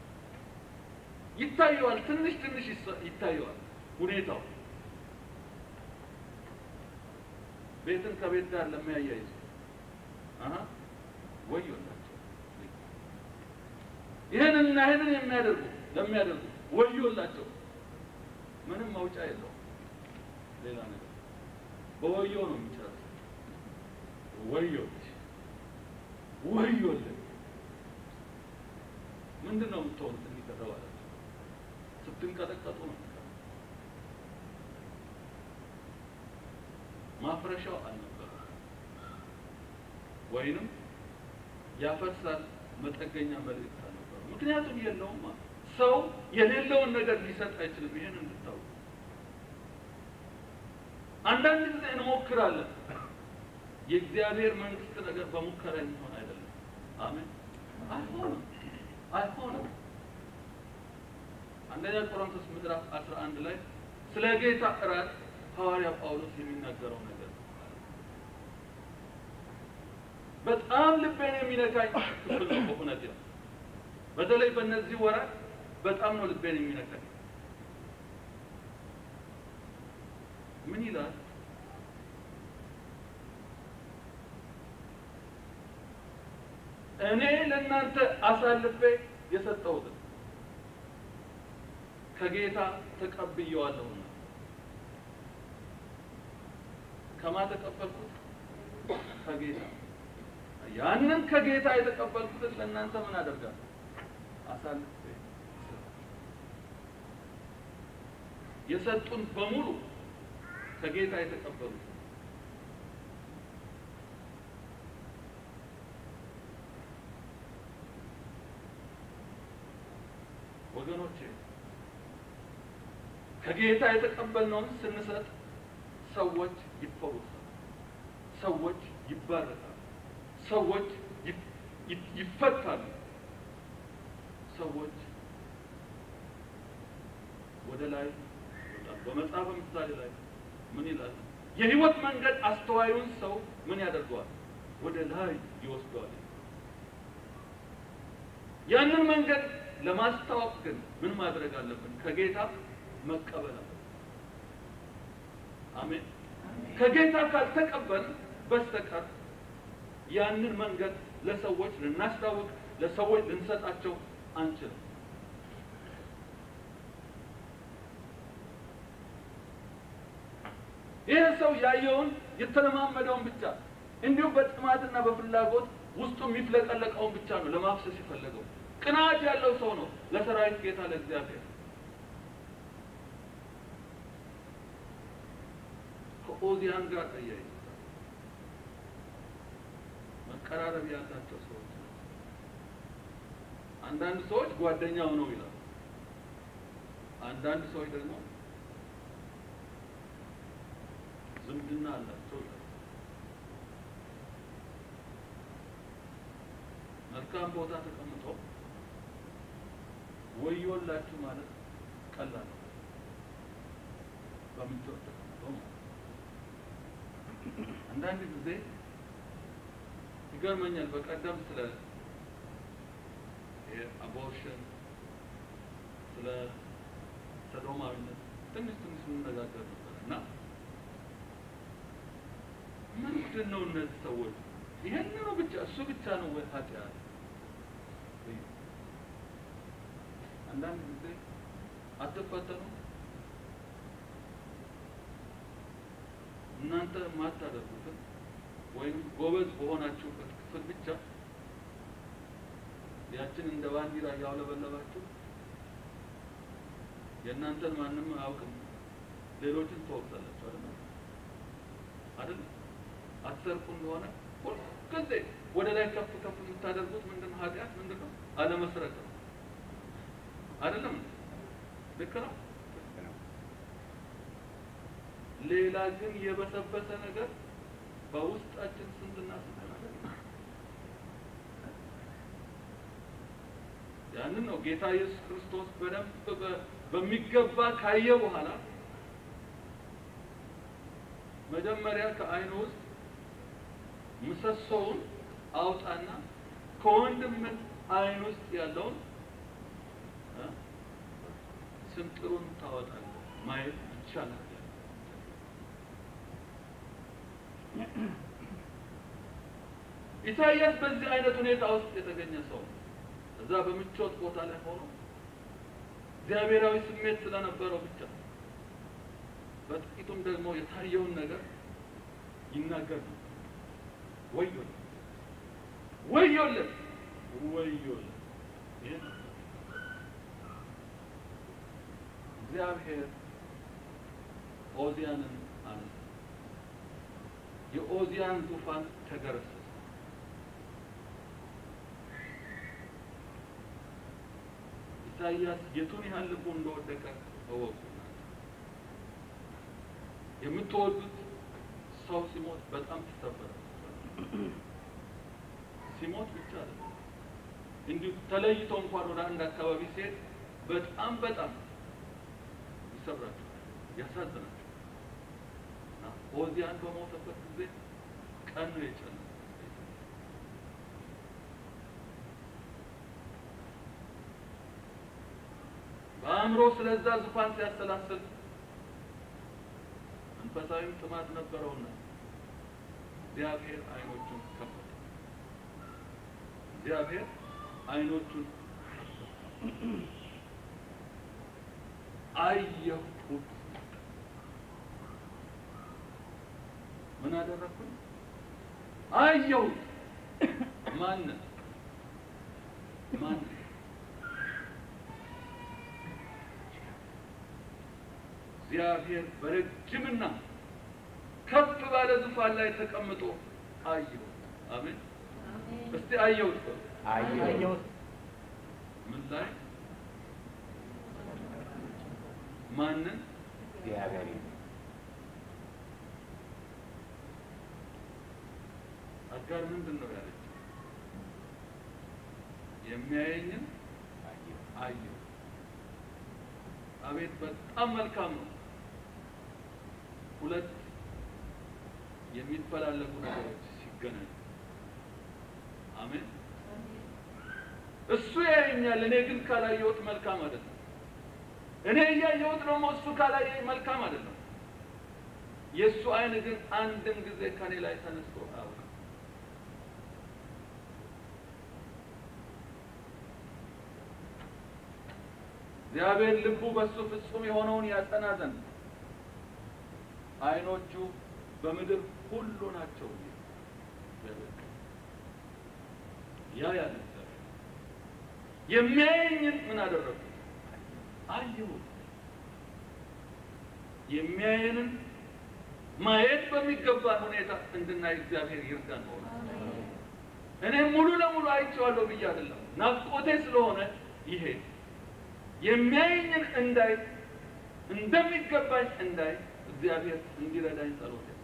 ይታየዋል፣ ትንሽ ትንሽ ይታየዋል ሁኔታው ቤትን ከቤት ጋር ለሚያያይዙ አሀ ወዮላቸው። ይህንንና ይህንን የሚያደርጉ ለሚያደርጉ ወዮላቸው። ምንም መውጫ የለውም። ሌላ ነገር በወዮ ነው የሚጨርስ። ወዮች ወዮልን ምንድን ነው የምትሆኑት? የሚቀረው አላቸው። ስትንቀጠቀጡ ነው የሚቀረው። ማፍረሻው አልነበረ ወይንም ያፈርሳል መጠገኛ መልእክት አልነበረ። ምክንያቱም የለውም ሰው የሌለውን ነገር ሊሰጥ አይችልም። ይሄን እንድታውቁ አንዳንድ ጊዜ እንሞክራለን። የእግዚአብሔር መንግስት ነገር በሙከራ የሚሆን አይደለም። አሜን። አይሆንም አይሆንም። አንደኛ ቆሮንቶስ ምዕራፍ 11 ላይ ስለ ጌታ እራት ሐዋርያ ጳውሎስ የሚናገረው ነገር በጣም ልቤን የሚነካኝ ክፍል ነው። በእውነት ነው። በተለይ በእነዚህ ወራት በጣም ነው ልቤን የሚነካኝ። ምን ይላል? እኔ ለእናንተ አሳልፌ የሰጠሁትን ከጌታ ተቀብየዋለሁና። ከማ ተቀበልኩት? ከጌታ። ያንን ከጌታ የተቀበልኩትን ለእናንተ ምን አደርጋለሁ? አሳልፌ የሰጡን በሙሉ ከጌታ የተቀበሉት ወገኖቼ ከጌታ የተቀበልነውን ስንሰጥ ሰዎች ይፈወሳሉ፣ ሰዎች ይባረካሉ፣ ሰዎች ይፍ- ይፍ- ይፈታሉ፣ ሰዎች ወደ ላይ ይወጣሉ። በመጽሐፈ ምሳሌ ላይ ምን ይላል? የሕይወት መንገድ አስተዋዩን ሰው ምን ያደርገዋል? ወደ ላይ ይወስደዋል። ያንን መንገድ ለማስታወቅ ግን ምን ማድረግ አለብን? ከጌታ መቀበል አለብን። አሜን። ከጌታ ካልተቀበል በስተቀር ያንን መንገድ ለሰዎች ልናስታውቅ፣ ለሰዎች ልንሰጣቸው አንችልም። ይህ ሰው ያየውን የተለማመደውን ብቻ እንዲሁም በጥማትና በፍላጎት ውስጡ የሚፍለቀለቀውን ብቻ ነው ለማፍሰስ የፈለገው። ቅናት ያለው ሰው ነው ለሰራዊት ጌታ ለእግዚአብሔር ከኦዚያን ጋር አያይዞ መቀራረብ ያላቸው ሰዎች ናቸው። አንዳንድ ሰዎች ጓደኛው ነው ይላሉ። አንዳንድ ሰዎች ደግሞ ዝምድና አላቸው ይላሉ። መልካም ቦታ ተቀምጦ ወዮላችሁ ማለት ቀላል ነው። በምቾት ተቀምጦ ማለት ነው። አንዳንድ ጊዜ ይገርመኛል። በቀደም ስለ አቦርሽን ስለ ሰዶማዊነት ትንሽ ትንሽ እንነጋገር ነበር እና ምንድን ነው እነዚህ ሰዎች ይሄንኑ ብቻ እሱ ብቻ ነው ወይ ኃጢአት? አንዳንድ ጊዜ አትፈተኑ እናንተ የማታደርጉትን ወይም ጎበዝ በሆናችሁበት ክፍል ብቻ ያችን እንደ ባንዲራ እያውለበለባችሁ የእናንተን ማንም አያውቅም፣ ሌሎችን ትወቅሳላችሁ። አይደል አይደል? አትሰርቁ እንደሆነ ሁልጊዜ ወደ ላይ ከፍ ከፍ የምታደርጉት ምንድን ነው? ኃጢአት ምንድን ነው? አለመስረቅ ነው። አይደለም? ልክ ነው። ሌላ ግን የበሰበሰ ነገር በውስጣችን ስንትና ስንት ነገር ያንን ነው ጌታ ኢየሱስ ክርስቶስ በደንብ በ- በሚገባ ካየ በኋላ መጀመሪያ ከዓይኑ ውስጥ ምሰሶውን አውጣና ከወንድም ዓይን ውስጥ ያለውን እ ስንጥሩን ታወጣለህ ማየት ይቻላል። ኢሳይያስ በዚህ አይነት ሁኔታ ውስጥ የተገኘ ሰው ነው። እዛ በምቾት ቦታ ላይ ሆኖ እግዚአብሔራዊ ስሜት ስለነበረው ብቻ በጥቂቱም ደግሞ የታየውን ነገር ይናገር ነው። ወዮለት ወዮለት ወዮለት! ይህ ነው። እግዚአብሔር ኦዚያንን አነሳ። የኦዚያን ዙፋን ተገረሰሰ። ኢሳይያስ የቱን ያህል ልቡ እንደወደቀ እወቁ። የምትወዱት ሰው ሲሞት በጣም ትሰበራል። ሲሞት ብቻ አይደለም እንዲሁ ተለይቶ እንኳን ወደ አንድ አካባቢ ሲሄድ በጣም በጣም ይሰብራቸዋል፣ ያሳዝናቸዋል። እና ኦዚያን በሞተበት ጊዜ ቀን ነው የጨለመው። በአእምሮ ስለዛ ዙፋን ሲያሰላስል መንፈሳዊም ጥማት ነበረውና እግዚአብሔር አይኖቹን ከፈተ። እግዚአብሔር አይኖቹን አየሁት። ምን አደረግኩኝ? አየሁት። ማንን? ማንን? እግዚአብሔር በረጅምና ከፍ ባለ ዙፋን ላይ ተቀምጦ አየሁት። አሜን። እስቲ አየሁት በሉ። አየሁት ምን ላይ? ማንን? እግዚአብሔር አጋር ምንድን ነው ያለችው? የሚያየኝን አየሁ። አቤት በጣም መልካም ነው። ሁለት የሚፈላለጉ ነገሮች ሲገናኙ፣ አሜን። እሱ ያየኛል፣ እኔ ግን ካላየሁት መልካም አይደለም። እኔ እያየሁት ደግሞ እሱ ካላየኝ መልካም አይደለም። የእሱ አይን ግን አንድም ጊዜ ከኔ ላይ ተነስቶ አያውቅም። እግዚአብሔር ልቡ በእሱ ፍጹም የሆነውን ያጸና ዘንድ አይኖቹ በምድር ሁሉ ናቸው። ያ ያለ እግዚአብሔር የሚያየኝን ምን አደረጉ? አየሁ። የሚያየንን ማየት በሚገባ ሁኔታ እንድናይ እግዚአብሔር ይርዳን። ሆነ እኔ ሙሉ ለሙሉ አይቼዋለሁ ብዬ አይደለም፣ ናፍቆቴ ስለሆነ ይሄ የሚያየኝን እንዳይ እንደሚገባኝ እንዳይ እግዚአብሔር እንዲረዳኝ ጸሎቴ ነው።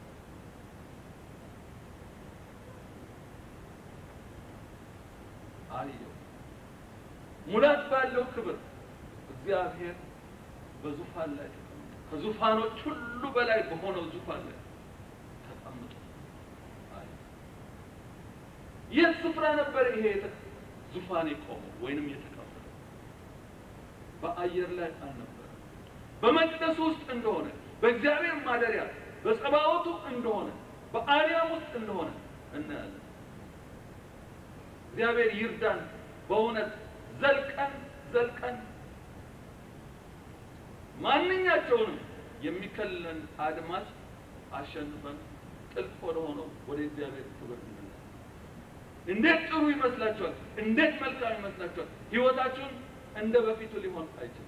አየሁ ሙላት ባለው ክብር እግዚአብሔር በዙፋን ላይ ተቀምጦ ከዙፋኖች ሁሉ በላይ በሆነው ዙፋን ላይ ተቀምጦ አየሁ። የት ስፍራ ነበር ይሄ የተ- ዙፋን የቆመው ወይንም የተቀመጠው? በአየር ላይ አልነበረ። በመቅደሱ ውስጥ እንደሆነ በእግዚአብሔር ማደሪያ በጸባዖቱ እንደሆነ በአርያም ውስጥ እንደሆነ እናያለን። እግዚአብሔር ይርዳን። በእውነት ዘልቀን ዘልቀን ማንኛቸውንም የሚከልለን አድማስ አሸንፈን ጥልቅ ወደ ሆነው ወደ እግዚአብሔር ክብር እንመለስ። እንዴት ጥሩ ይመስላችኋል? እንዴት መልካም ይመስላችኋል? ህይወታችሁን እንደ በፊቱ ሊሆን አይችልም።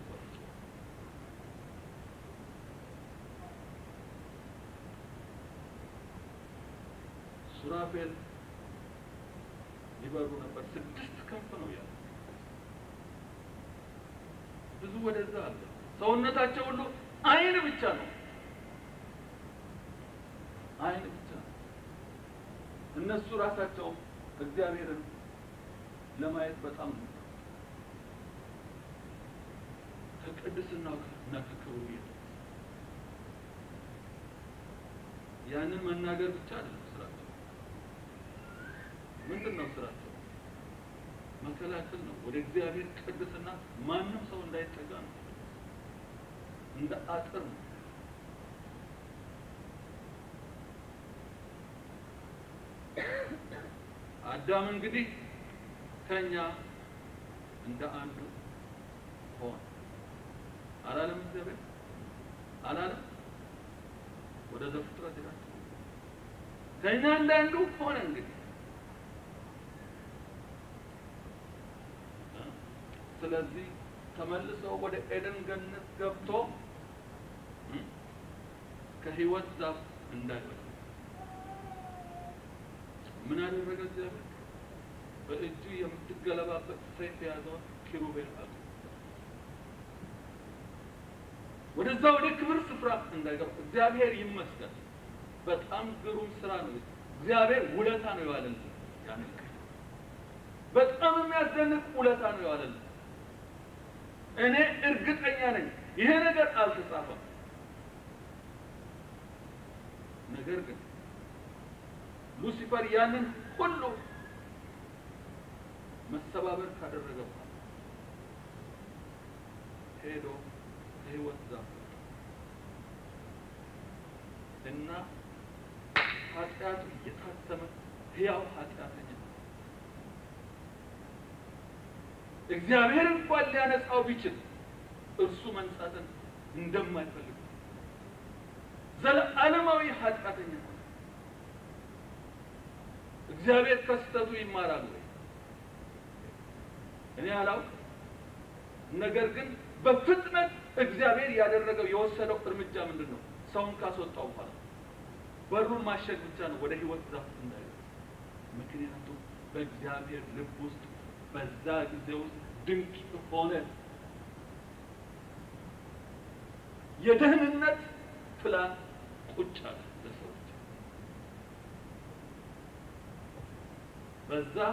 ሱራፌል ይበሩ ነበር። ስድስት ክንፍ ነው ያለው። ብዙ ወደዛ አለ። ሰውነታቸው ሁሉ አይን ብቻ ነው፣ አይን ብቻ ነው። እነሱ ራሳቸው እግዚአብሔርን ለማየት በጣም ነው ከቅድስናው እና ከክብሩ የተነሳ ያንን መናገር ብቻ አይደለም ስራቸው። ምንድን ነው ስራቸው? መከላከል ነው። ወደ እግዚአብሔር ቅድስና ማንም ሰው እንዳይጠጋ ነው። እንደ አጥር ነው። አዳም እንግዲህ ከኛ እንደ አንዱ ሆነ አላለም? እግዚአብሔር አላለም? ወደ ዘፍጥረት ይላል ከኛ እንደ አንዱ ሆነ እንግዲህ ስለዚህ ተመልሶ ወደ ኤደን ገነት ገብቶ እ ከሕይወት ዛፍ እንዳይበላ ምን አደረገ እግዚአብሔር? በእጁ የምትገለባበት ሰይፍ የያዘውን ኪሩቤል አሉ ወደዛ ወደ ክብር ስፍራ እንዳይገባ እግዚአብሔር ይመስገን። በጣም ግሩም ስራ ነው። እግዚአብሔር ውለታ ነው የዋለልን። ያን በጣም የሚያስደንቅ ውለታ ነው የዋለልን። እኔ እርግጠኛ ነኝ ይሄ ነገር አልተጻፈም። ነገር ግን ሉሲፈር ያንን ሁሉ መሰባበር ካደረገ በኋላ ሄዶ ከሕይወት ዛፍ እና ኃጢአቱ እየታተመ ሕያው ኃጢአተኛ እግዚአብሔር እንኳን ሊያነጻው ቢችል እርሱ መንጻትን እንደማይፈልግ ዘለዓለማዊ ኃጢአተኛ ሆነ። እግዚአብሔር ከስተቱ ይማራል ወይ? እኔ አላውቅም። ነገር ግን በፍጥነት እግዚአብሔር ያደረገው የወሰደው እርምጃ ምንድን ነው? ሰውን ካስወጣው በኋላ በሩን ማሸግ ብቻ ነው፣ ወደ ህይወት ዛፍ እንዳይደርስ። ምክንያቱም በእግዚአብሔር ልብ ውስጥ በዛ ጊዜ ውስጥ ድንቅ ሆነ የደህንነት ፕላን ቁጭ አለ ለሰዎች። በዛ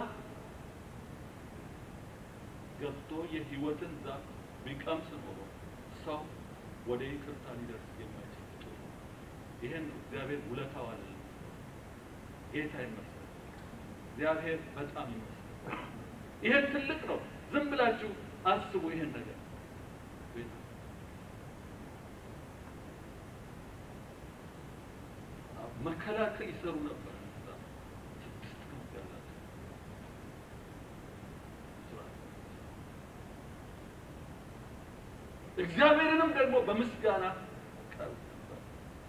ገብቶ የህይወትን ዛፍ ቢቀምስ ኖሮ ሰው ወደ ይቅርታ ሊደርስ የማይችል ፍጡር ነው። ይሄን እግዚአብሔር ውለታው አለ። ጌታ ይመስገን። እግዚአብሔር በጣም ይመስገን። ይሄን ትልቅ ነው። ዝም ብላችሁ አስቡ ይሄን ነገር መከላከል ይሰሩ ነበር። እዛ ስድስት ክንፍ ያላቸው ስራ። እግዚአብሔርንም ደግሞ በምስጋና ቀርብ ነበር።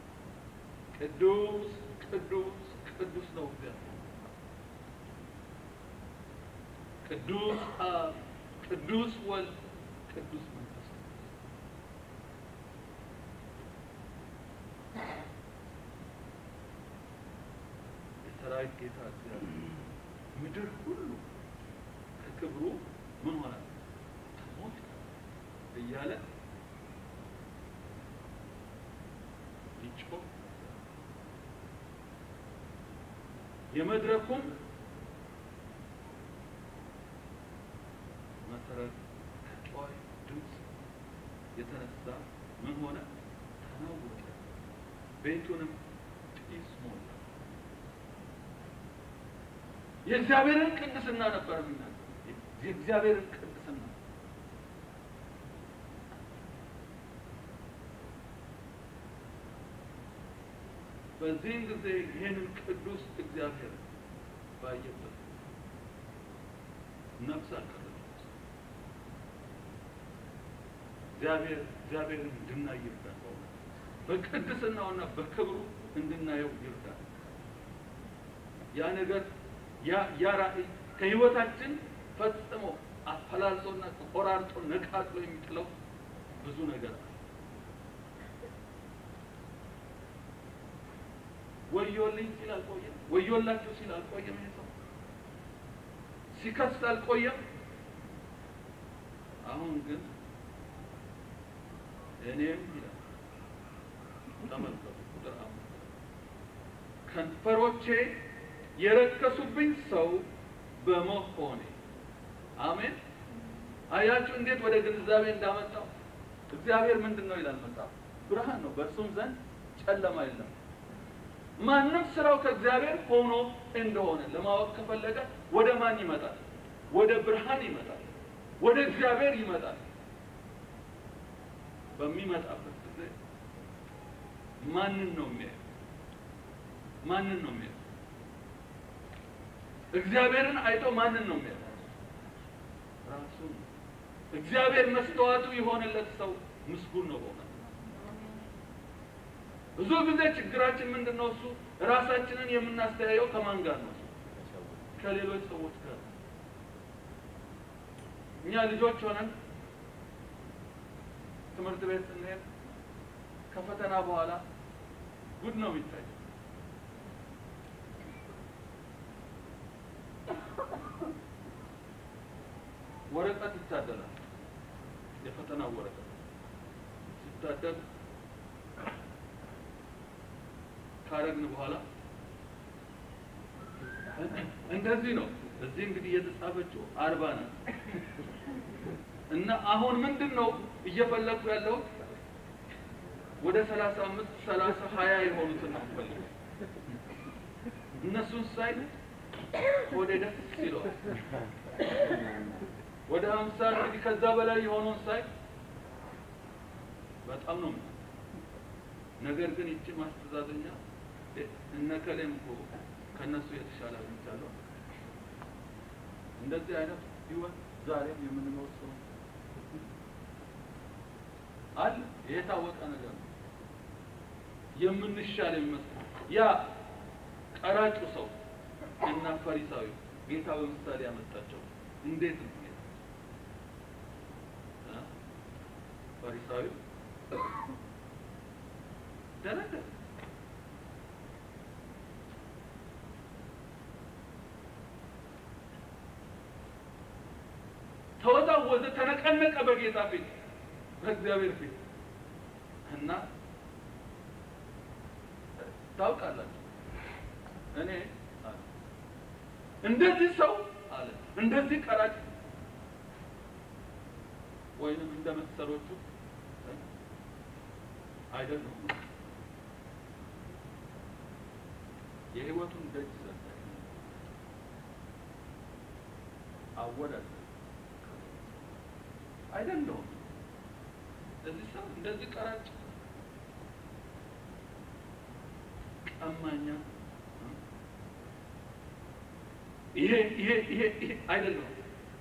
ቅዱስ ቅዱስ ቅዱስ ነው እግዚአብሔር። ቅዱስ አብ፣ ቅዱስ ወልድ፣ ቅዱስ መንፈስ ቅዱስ። የሰራዊት ጌታ እግዚአብሔር ምድር ሁሉ ከክብሩ ምን ሆነ ተሞልታ እያለ ሊጮህ የመድረኩም መሰረት ከጮህ ድምፅ የተነሳ ምን ሆነ? ተናወጠ፣ ቤቱንም ጢስ ሞላ። የእግዚአብሔርን ቅድስና ነበር የሚናገር። የእግዚአብሔርን ቅድስና በዚህም ጊዜ ይህንን ቅዱስ እግዚአብሔር ባየበት ነፍስ አልቀረች። እግዚአብሔር እግዚአብሔርን እንድናይ ይርዳል። በቅድስናውና በክብሩ እንድናየው ይርዳል። ያ ነገር ያ ያ ራእይ ከህይወታችን ፈጽሞ አፈላልሶና ቆራርጦ ነቃቅሎ የሚጥለው ብዙ ነገር አለ። ወዮልኝ ሲል አልቆየም። ወዮላችሁ ሲል አልቆየም። ይሄ ሰው ሲከስ አልቆየም። አሁን ግን እኔም ይላል ተመልከቱ፣ ቁጥር አምስት ከንፈሮቼ የረከሱብኝ ሰው በመሆኔ አሜን። አያችሁ እንዴት ወደ ግንዛቤ እንዳመጣው። እግዚአብሔር ምንድን ነው ይላል መጽሐፍ? ብርሃን ነው፣ በእርሱም ዘንድ ጨለማ የለም። ማንም ስራው ከእግዚአብሔር ሆኖ እንደሆነ ለማወቅ ከፈለገ ወደ ማን ይመጣል? ወደ ብርሃን ይመጣል፣ ወደ እግዚአብሔር ይመጣል። በሚመጣበት ጊዜ ማንን ነው የሚያየው? ማንን ነው የሚያየው? እግዚአብሔርን አይቶ ማንን ነው የሚያየው? ራሱን። እግዚአብሔር መስተዋቱ የሆነለት ሰው ምስጉን ነው በእውነት። ብዙ ጊዜ ችግራችን ምንድን ነው? እሱ ራሳችንን የምናስተያየው ከማን ጋር ነው? ከሌሎች ሰዎች ጋር። እኛ ልጆች ሆነን ትምህርት ቤት ስንሄድ ከፈተና በኋላ ጉድ ነው የሚታየው። ወረቀት ይታደላል። የፈተናው ወረቀት ሲታደል ካረግን በኋላ እንደዚህ ነው። እዚህ እንግዲህ የተጻፈችው አርባ ናት እና አሁን ምንድን ነው እየፈለግኩ ያለው ወደ ሰላሳ አምስት ሰላሳ ሀያ የሆኑትን ነው የምፈልገው። እነሱን ሳይ ወደ ደስ ይለዋል። ወደ ሀምሳ እንግዲህ ከዛ በላይ የሆነውን ሳይ በጣም ነው የምልህ። ነገር ግን ይቺ ማስተዛዘኛ እነ ከሌም እኮ ከእነሱ የተሻለ አግኝቻለሁ። እንደዚህ አይነት ህይወት ዛሬም የምንኖር ሰው አለ። የታወቀ ነገር ነው። የምንሻል የሚመስል ያ ቀራጩ ሰው እና ፈሪሳዊው ጌታ በምሳሌ ያመጣቸው እንዴት ነው? እ? ፈሪሳዊው ደነገጠ። ተወዛወዘ፣ ተነቀነቀ በጌታ ፊት፣ በእግዚአብሔር ፊት። እና ታውቃላችሁ እኔ አለ እንደዚህ ሰው አለ እንደዚህ ቀራጭ ወይንም እንደ መሰሎቹ አይደለም የህይወቱን ደጅ ዘጋ አወዳደ አይደለሁም እንደዚህ ሰው እንደዚህ ቀራጭ ቀማኛ ይሄ ይሄ ይሄ ይሄ አይደለሁም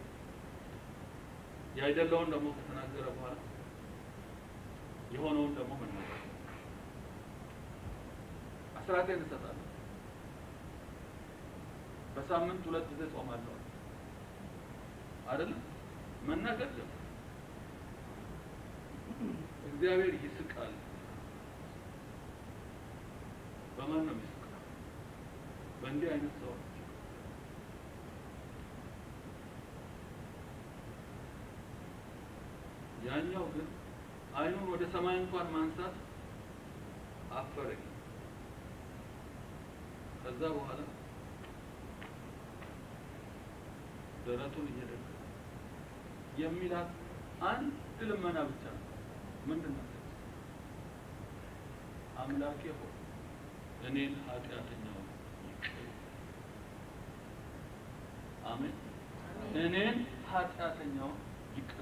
ያይደለውን ደግሞ ከተናገረ በኋላ የሆነውን ደግሞ መናገር አስራቴን እሰጣለሁ በሳምንት ሁለት ጊዜ ጾማለሁ አይደለም መናገር ጀመረ እግዚአብሔር ይስቃል በማን ነው የሚስቃል በእንዲህ አይነት ሰዎች ያኛው ግን አይኑን ወደ ሰማይ እንኳን ማንሳት አፈረኝ ከዛ በኋላ ደረቱን እየደገ የሚላት አንድ ልመና ብቻ ነው ምንድን ነው አምላኬ ሆይ እኔን ኃጢአተኛውን ይቅር አሜን እኔን ኃጢአተኛውን ይቅር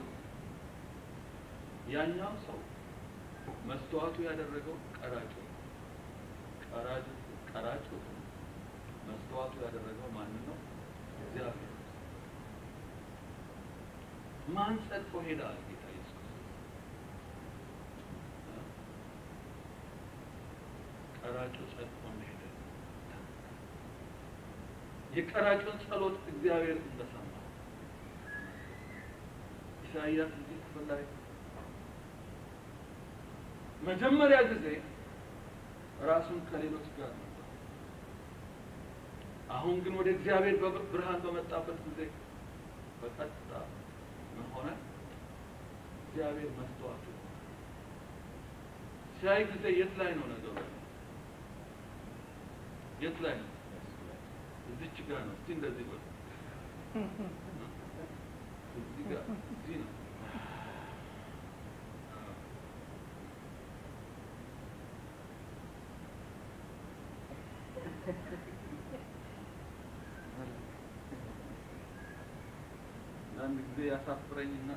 ያኛው ሰው መስተዋቱ ያደረገው ቀራጩ ቀራጩ ቀራጩ መስተዋቱ ያደረገው ማንን ነው? እግዚአብሔር። ማን ጸድቆ ሄደ? አለ ጌታ ኢየሱስ። ቀራጩ ጸድቆ እንደሄደ የቀራጩን ጸሎት እግዚአብሔር እንደሰማ ኢሳይያስ እዚህ ክፍል ላይ መጀመሪያ ጊዜ ራሱን ከሌሎች ጋር ነበር። አሁን ግን ወደ እግዚአብሔር ብርሃን በመጣበት ጊዜ በቀጥታ ምን ሆነ? እግዚአብሔር መስተዋቱ ሲያይ ጊዜ የት ላይ ነው ነገሩ? የት ላይ ነው? እዚች ጋር ነው። እስቲ እንደዚህ በሉ። እዚህ ጋር እዚህ ነው። አንድ ጊዜ ያሳፍረኝና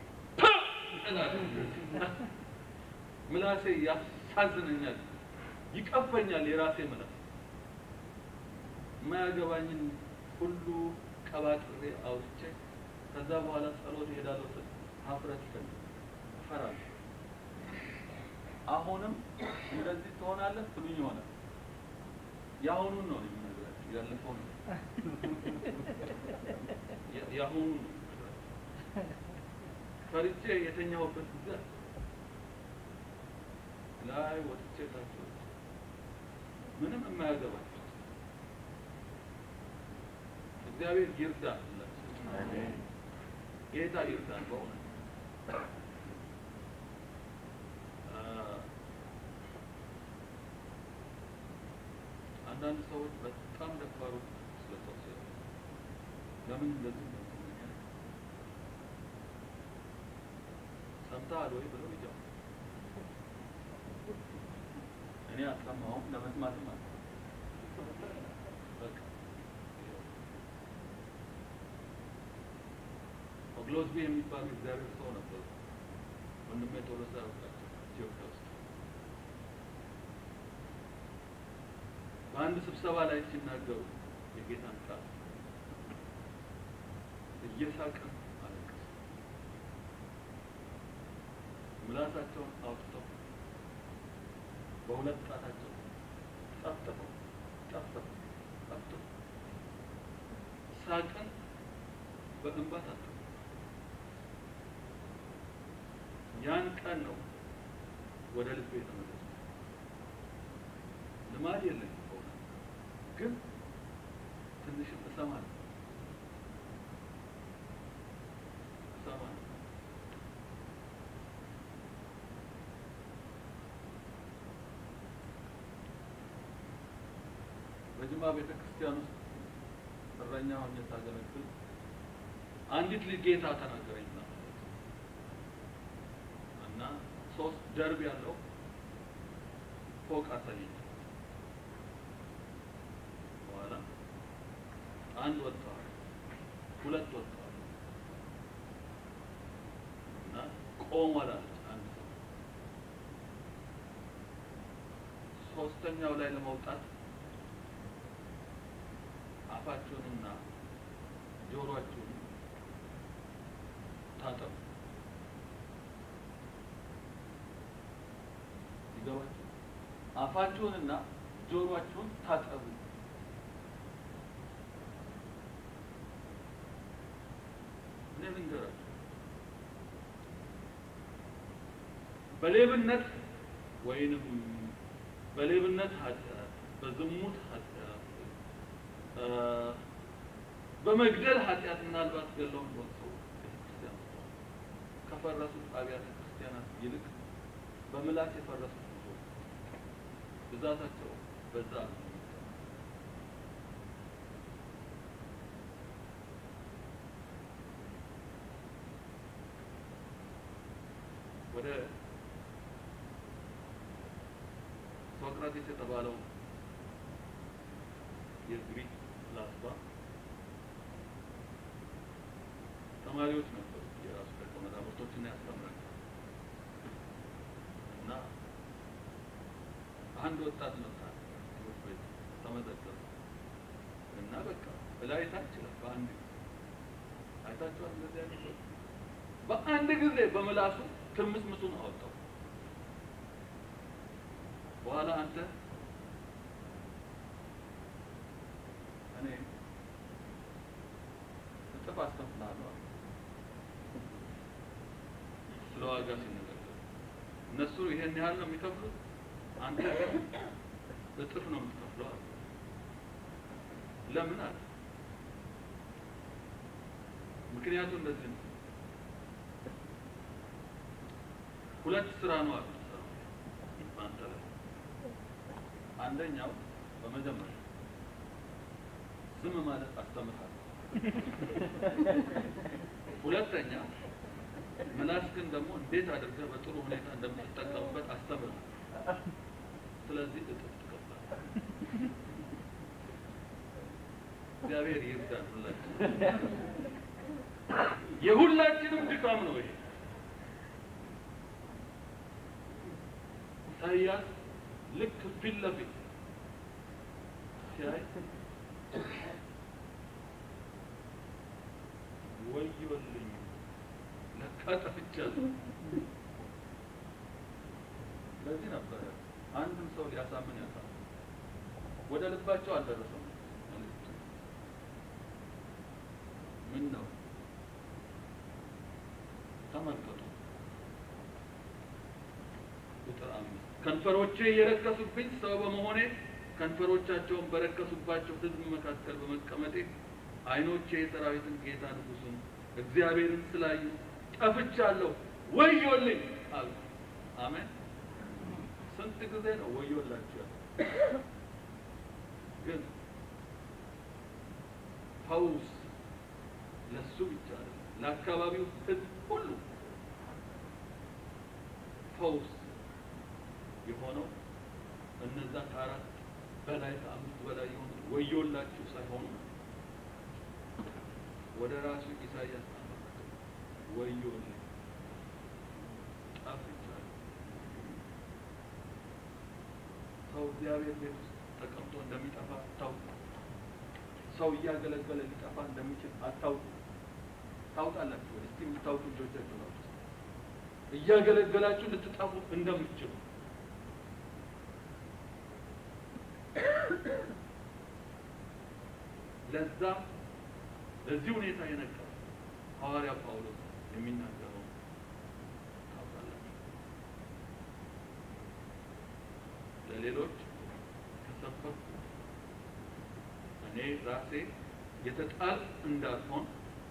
ምላሴ ያሳዝነኛል፣ ይቀፈኛል። የራሴ ምላስ የማያገባኝን ሁሉ ቀባጥሬ አውጥቼ ከዛ በኋላ ጸሎት እሄዳለሁ ስል ሀፍረት ይፈልግ እፈራለሁ። አሁንም እንደዚህ ትሆናለህ ትሉኝ ይሆናል። የአሁኑን ነው የምነግራችሁ፣ ያለፈው ነው የአሁኑ ነው ፈርቼ የተኛሁበት ጊዜ ላይ ወጥቼ ታች ወጥቼ ምንም የማያገባቸው እግዚአብሔር ይርዳን። ሁላችን ጌታ ይርዳን በእውነት አንዳንድ ሰዎች በጣም ደፋሮች ስለ ሰው ሲያዩ ለምን እንደዚህ ነው ሰምተሃል ወይ ብለው ይጀምራል። እኔ አልሰማሁም ለመስማትም አለ በቃ ኦግሎዝቢ የሚባሉ እግዚአብሔር ሰው ነበሩ። ወንድሜ ቶሎሳ ያውቃቸው ኢትዮጵያ ውስጥ በአንድ ስብሰባ ላይ ሲናገሩ የጌታን ቃል እየሳቅን አለቀሱ። ምላሳቸውን አውጥተው በሁለት ጣታቸው ጠፍጥፈው ጠፍጥፈው ጠፍጥፈው ሳቅን በእንባ ታጠቡ። ያን ቀን ነው ወደ ልቤ የተመለሱ። ልማድ የለኝም በእውነት ግን ትንሽም እሰማለሁ እሰማለሁ በጅማ ቤተ ክርስቲያን ውስጥ እረኛ ሆኜ ሳገለግል አንዲት ልጅ ጌታ ተናገረኝ እዛ እና ሶስት ደርብ ያለው ፎቅ አሳየኝ። በኋላ አንድ ወጥተዋል፣ ሁለት ወጥተዋል እና ቆሟል አለች አንድ ሰው ሶስተኛው ላይ ለመውጣት አፋችሁንና ጆሮአችሁን ታጠቡ። ይገባችሁ? አፋችሁንና ጆሮአችሁን ታጠቡ። እኔ ልንገራችሁ፣ በሌብነት ወይንም በሌብነት ኃጢአት፣ በዝሙት ኃጢአት፣ እ በመግደል ኃጢአት ምናልባት ገለው እንደሆነ ሰው ቤተክርስቲያን ውስጥ ከፈረሱት አብያተ ክርስቲያናት ይልቅ በምላስ የፈረሱት ብዙ ብዛታቸው በዛ ነው። ወደ ሶቅራቴስ የተባለው የግሪክ ላስባ ተማሪዎች ነበሩ። የራሱ ደቀ መዛሙርቶችን ያስተምራል እና አንድ ወጣት መጣ ትምህርት ቤት ተመዘገበ እና በቃ እላይ ታች ይላል በአንድ ጊዜ አይታችኋል። እንደዚህ አይነት ሰው በአንድ ጊዜ በምላሱ ትርምስምሱን አወጣው። በኋላ አንተ እኔ እጥፍ አስከፍልሃለሁ አለ። ስለ ዋጋ ሲነጋገር እነሱ ይሄን ያህል ነው የሚከፍሉት፣ አንተ ግን እጥፍ ነው የምትከፍለው አለ። ለምን አለ። ምክንያቱ እንደዚህ ነው። ሁለት ስራ ነው አለ በአንተ ላይ አንደኛው በመጀመሪያ ዝም ማለት አስተምርሃለሁ። ሁለተኛ ምላስክን ደግሞ እንዴት አድርገህ በጥሩ ሁኔታ እንደምትጠቀምበት አስተምርሃለሁ። ስለዚህ እጥፍ ትከፍላለህ። እግዚአብሔር ይርዳን ሁላችን። የሁላችንም ድካም ነው ይሄ። ኢሳይያስ ልክ ፊት ለፊት ሲያይ ወዮልኝ ለካ ጠፍቻለሁ። ለዚህ ነበረ አንድም ሰው ሊያሳምን ያሳምን ወደ ልባቸው አልደረሰም መልእክቱ። ምን ነው ተመልከቱ ቁጥር አምስት ከንፈሮቼ የረከሱብኝ ሰው በመሆኔ ከንፈሮቻቸውን በረከሱባቸው ሕዝብ መካከል በመቀመጤ ዓይኖቼ የሰራዊትን ጌታ ንጉሡን እግዚአብሔርን ስላዩ ጠፍቻለሁ፣ ወዮልኝ አሉ። አሜን። ስንት ጊዜ ነው ወዮላችሁ ያለው? ግን ፈውስ ለሱ ብቻ አይደለም፣ ለአካባቢው ሕዝብ ሁሉ ፈውስ የሆነው እነዛ ከአራት በላይ ከአምስት በላይ የሆኑ ወዮላችሁ ሳይሆኑ ወደ ራሱ ኢሳያስ አመለከተ። ወዮልኝ ጠፍቻለሁ። ሰው እግዚአብሔር ቤት ውስጥ ተቀምጦ እንደሚጠፋ አታውቁ። ሰው እያገለገለ ሊጠፋ እንደሚችል አታውቁ። ታውቃላችሁ ወይ? እስቲ የምታውቁ ልጆቻችሁ ናችሁ። እያገለገላችሁ ልትጠፉ እንደምትችሉ ለዛ ለዚህ ሁኔታ የነገረው ሐዋርያ ጳውሎስ የሚናገረው ታውቃላችሁ። ለሌሎች ከሰበኩ እኔ ራሴ የተጣል እንዳልሆን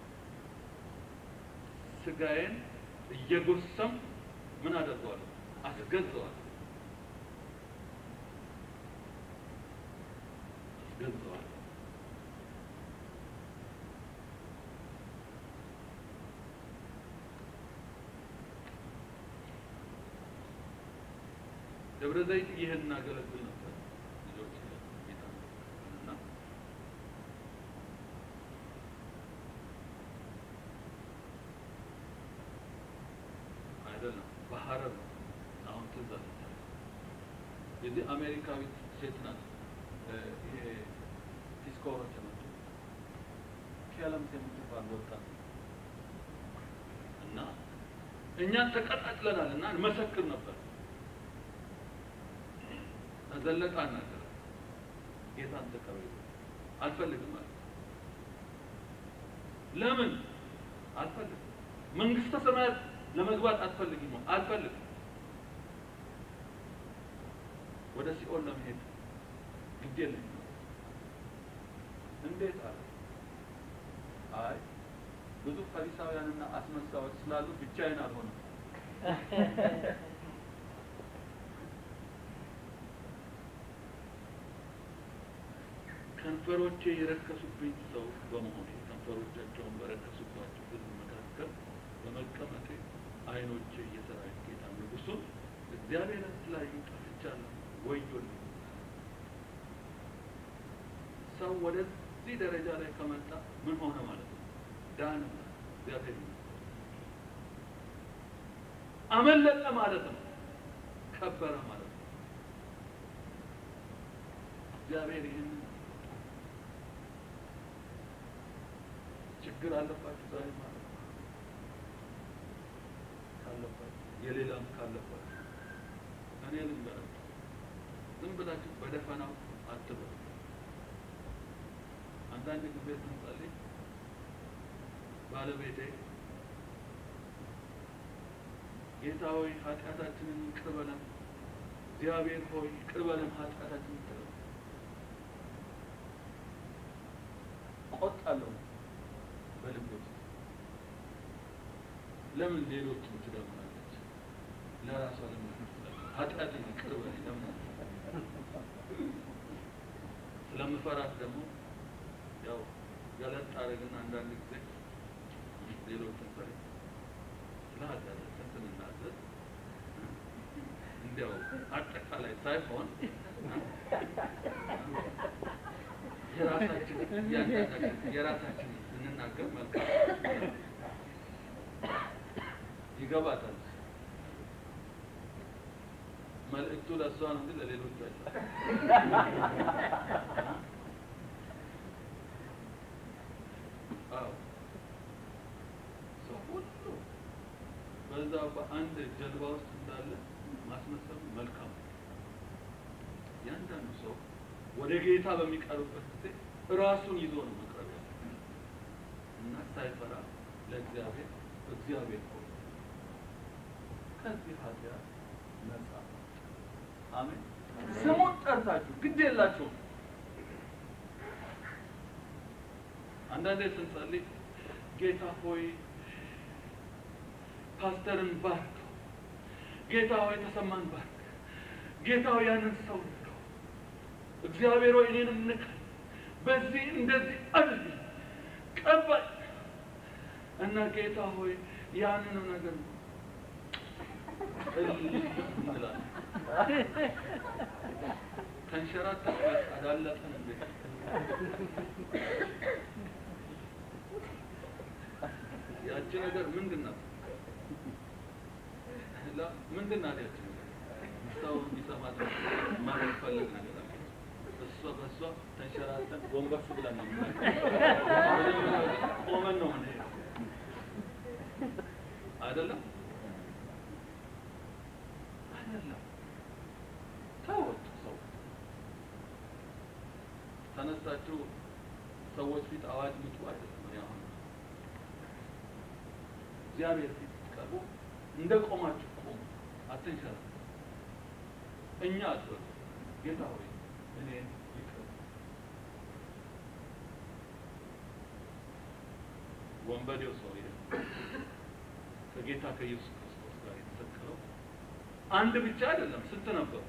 ስጋዬን እየጎሰም ምን አደርገዋለሁ? አስገዘዋለሁ። ደብረ ዘይት ይህን እናገለግል ነበር ልጆች ጌታ እና አይደለም በሐረር ነው። አሁን ትዝ አለኝ። የዚህ አሜሪካዊት ሴት ናት። እ፣ ይሄ ዲስኮቨር ተመጡ ኬለምስ የምትባል ወጣት እና እኛን ተቀጣጥለናል እና እንመሰክር ነበር። ዘለቃ ነገር ጌታን ተቀበሉ አልፈልግም አለ። ለምን አልፈልግም? መንግስተ ሰማያት ለመግባት አትፈልጊም? አልፈልግም። ወደ ሲኦል ለመሄድ ግድ የለኝም። እንዴት አለ። አይ ብዙ ፈሪሳውያንና አስመሳዮች ስላሉ ብቻዬን አልሆንም። ከንፈሮቼ የረከሱብኝ ሰው በመሆኔ ከንፈሮቻቸውን በረከሱባቸው ሕዝብ መካከል በመቀመጤ ዓይኖቼ የሰራዊት ጌታ ንጉሡን እግዚአብሔርን ስላዩ ጠፍቻለሁ፣ ወዮልኝ። ሰው ወደዚህ ደረጃ ላይ ከመጣ ምን ሆነ ማለት ነው? ዳነ ማለት ነው። እግዚአብሔር ይመስገን። አመለጠ ማለት ነው። ከበረ ማለት ነው። እግዚአብሔር ይህንን ችግር አለባችሁ ዛሬ ማለት ነው። ካለባችሁ የሌላም ካለባችሁ እኔ ልንገራችሁ፣ ዝም ብላችሁ በደፈናው አትበሉ። አንዳንድ ጊዜ ስንጸልይ ባለቤቴ ጌታ ሆይ ኃጢአታችንን ይቅር በለን፣ እግዚአብሔር ሆይ ይቅር በለን ኃጢአታችንን ይቅር በለን ቆጣለሁ በልቤ ውስጥ። ለምን ሌሎችን ትደግማለች? ለራሷ ለምን ኃጢአትን ይቅር በለኝ ለምን ስለምፈራት ደግሞ ያው ገለጥ አደረግና አንዳንድ ጊዜ ሌሎችን ፈሪ ስለ ኃጢአታችን ስንናዘዝ እንዲያው አጠቃላይ ሳይሆን የራሳችን እያንዳንዳችን የራሳችን ስንናገር መልካም ይገባታል። መልእክቱ ለእሷ ነው እንጂ ለሌሎቹ አይደለም። አዎ ሰው ሁሉ በዛ በአንድ ጀልባ ውስጥ እንዳለ ማስመሰሉ መልካም ነው። እያንዳንዱ ሰው ወደ ጌታ በሚቀርብበት ጊዜ ራሱን ይዞ ነው መቅረብ ያለው እና ሳይፈራ ለእግዚአብሔር እግዚአብሔር ሆይ ከዚህ ኃጢአት ነጻ አሜን። ስሙን ጠርታችሁ ግድ የላችሁም። አንዳንዴ ስንጸልይ ጌታ ሆይ ፓስተርን ባርክ፣ ጌታ ሆይ ተሰማን ባርክ፣ ጌታ ሆይ ያንን ሰው ንካው፣ እግዚአብሔር ሆይ እኔንም ንካኝ፣ በዚህ እንደዚህ አድርግ ቀባይ እና ጌታ ሆይ ያንንም ነገር እንላለን። ተንሸራተት አዳለጠን እንዴ? ያቺ ነገር ምንድን ናት? ላ- ምንድን ናት ያቺ ነገር? ሰው እንዲሰማት ማለት ፈልግ ነገር አለ። እሷ በእሷ ተንሸራተን ጎንበስ ብለን ነው የምንሄደው። ቆመን ነው የምንሄደው አይደለም አይደለም። ተወት ሰው ተነስታችሁ ሰዎች ፊት አዋጅ ምጡ አይደለም። እኔ አሁን እግዚአብሔር ፊት ስትቀርቡ እንደ ቆማችሁ ቆሙ፣ አትንሸራተቱ። እኛ አትበሉ፣ ጌታ ሆይ እኔ ይቅር ወንበዴው ሰውዬ ከጌታ ከኢየሱስ ክርስቶስ ጋር የተሰቀለው አንድ ብቻ አይደለም፣ ስንት ነበሩ?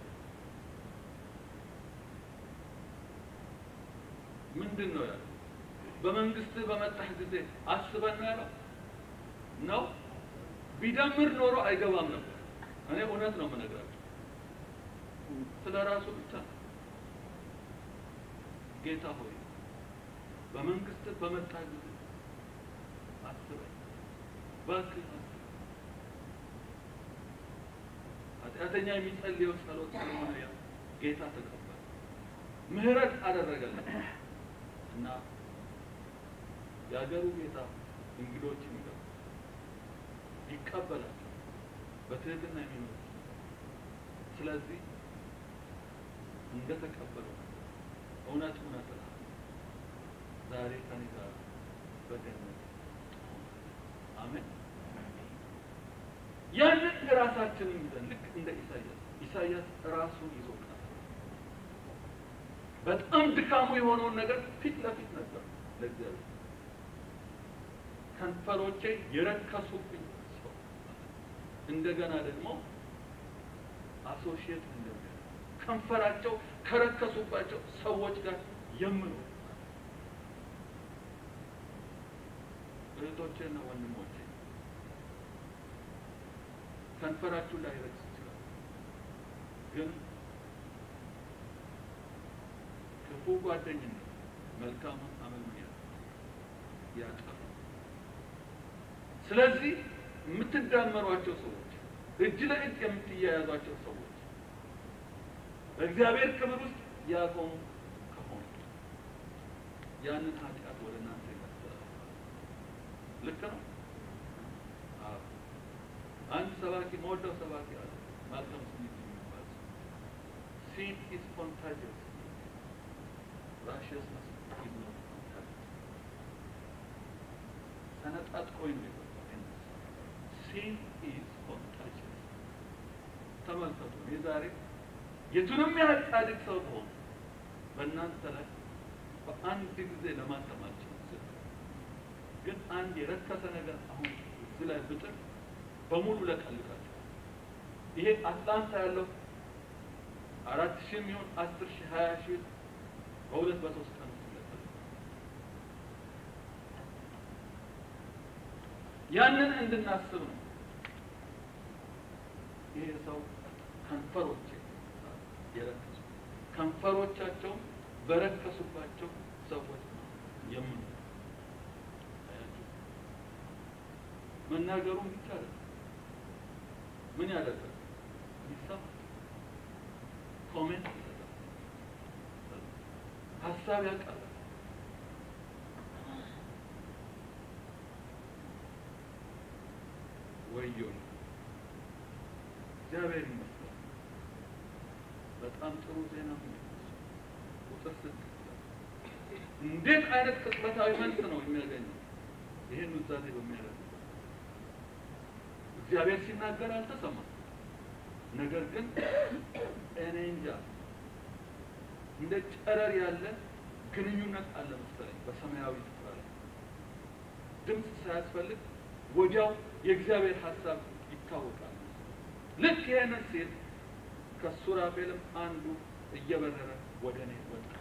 ምንድን ነው ያለው? በመንግስት በመጣህ ጊዜ አስበን ነው ያለው ነው። ቢደምር ኖሮ አይገባም ነበር። እኔ እውነት ነው የምነግራቸው። ስለ ራሱ ብቻ ነው። ጌታ ሆይ በመንግስት በመጣ ጊዜ አስበኝ፣ እባክህ አስበኝ። ኃጢአተኛ የሚጸልየው ጸሎት ስለሆነ ያ ጌታ ተቀበለ፣ ምህረት አደረገለት እና የአገሩ ጌታ እንግዶችን ይገባ ይቀበላቸው በትህትና የሚኖሩ ስለዚህ እንደተቀበለው እውነት እውነት እልሃለሁ ዛሬ ከኔ ጋር በገነት አሜን። ያንን ራሳችንን ይዘን ልክ እንደ ኢሳያስ ኢሳያስ ራሱን ይዞ ቀረ። በጣም ድካሙ የሆነውን ነገር ፊት ለፊት ነበር ለእግዚአብሔር ከንፈሮቼ የረከሱብኝ ሰው እንደገና ደግሞ አሶሺየት እንደሚያ ከንፈራቸው ከረከሱባቸው ሰዎች ጋር የምኖር እህቶቼና ወንድሞቼ ከንፈራችሁ ላይ ረክስ ይችላል፣ ግን ክፉ ጓደኝነት መልካሙን አመል ምን ያህል ያጠፋል። ስለዚህ የምትዳመሯቸው ሰዎች፣ እጅ ለእጅ የምትያያዟቸው ሰዎች በእግዚአብሔር ክብር ውስጥ ያቆሙ ከሆኑ ያንን ኃጢአት ወደ እናንተ ይመስላል። ልክ ነው። አዎ። አንድ ሰባኪ መወደው ሰባኪ አለ ማልከም ስሚት የሚባል ሲን ኢዝ ኮንታጂየስ ራሽየስነስ ኢዝ ኖት ኮንታጂየስ ሰነጣጥቆኝ ነው የገባው። ሲን ኢዝ ኮንታጂየስ ተመልከቱ። እኔ ዛሬ የቱንም ያህል ጻድቅ ሰው ትሆን በእናንተ ላይ በአንድ ጊዜ ለማተም አልችልም። ግን አንድ የረከሰ ነገር አሁን እዚህ ላይ ብጥል በሙሉ ለቀልቃቸው። ይሄ አትላንታ ያለው አራት ሺህ የሚሆን አስር ሺህ ሀያ ሺህ በሁለት በሶስት ቀን ውስጥ ይለቀል። ያንን እንድናስብ ነው። ይሄ ሰው ከንፈሮቼ የረከሱ ከንፈሮቻቸው በረከሱባቸው ሰዎች ነው የምን መናገሩን ብቻ አይደለም። ምን ያደርጋል? ይሰማል፣ ኮሜንት ይሰጣል፣ ሀሳብ ያቀርባል። ወዮ እግዚአብሔር ይመስገን። በጣም ጥሩ ዜና ነው። ቁጥር ስድስት እንዴት አይነት ቅጽበታዊ መልስ ነው የሚያገኘው? ይህን ውዛዜ በሚያደርግ እግዚአብሔር ሲናገር አልተሰማም። ነገር ግን እኔ እንጃ እንደ ጨረር ያለ ግንኙነት አለ መሰለኝ በሰማያዊ ስፍራ ላይ ድምፅ ሳያስፈልግ ወዲያው የእግዚአብሔር ሀሳብ ይታወቃል። ልክ ይህንን ሲል ከሱራፌልም አንዱ እየበረረ ወደ እኔ ወጣ።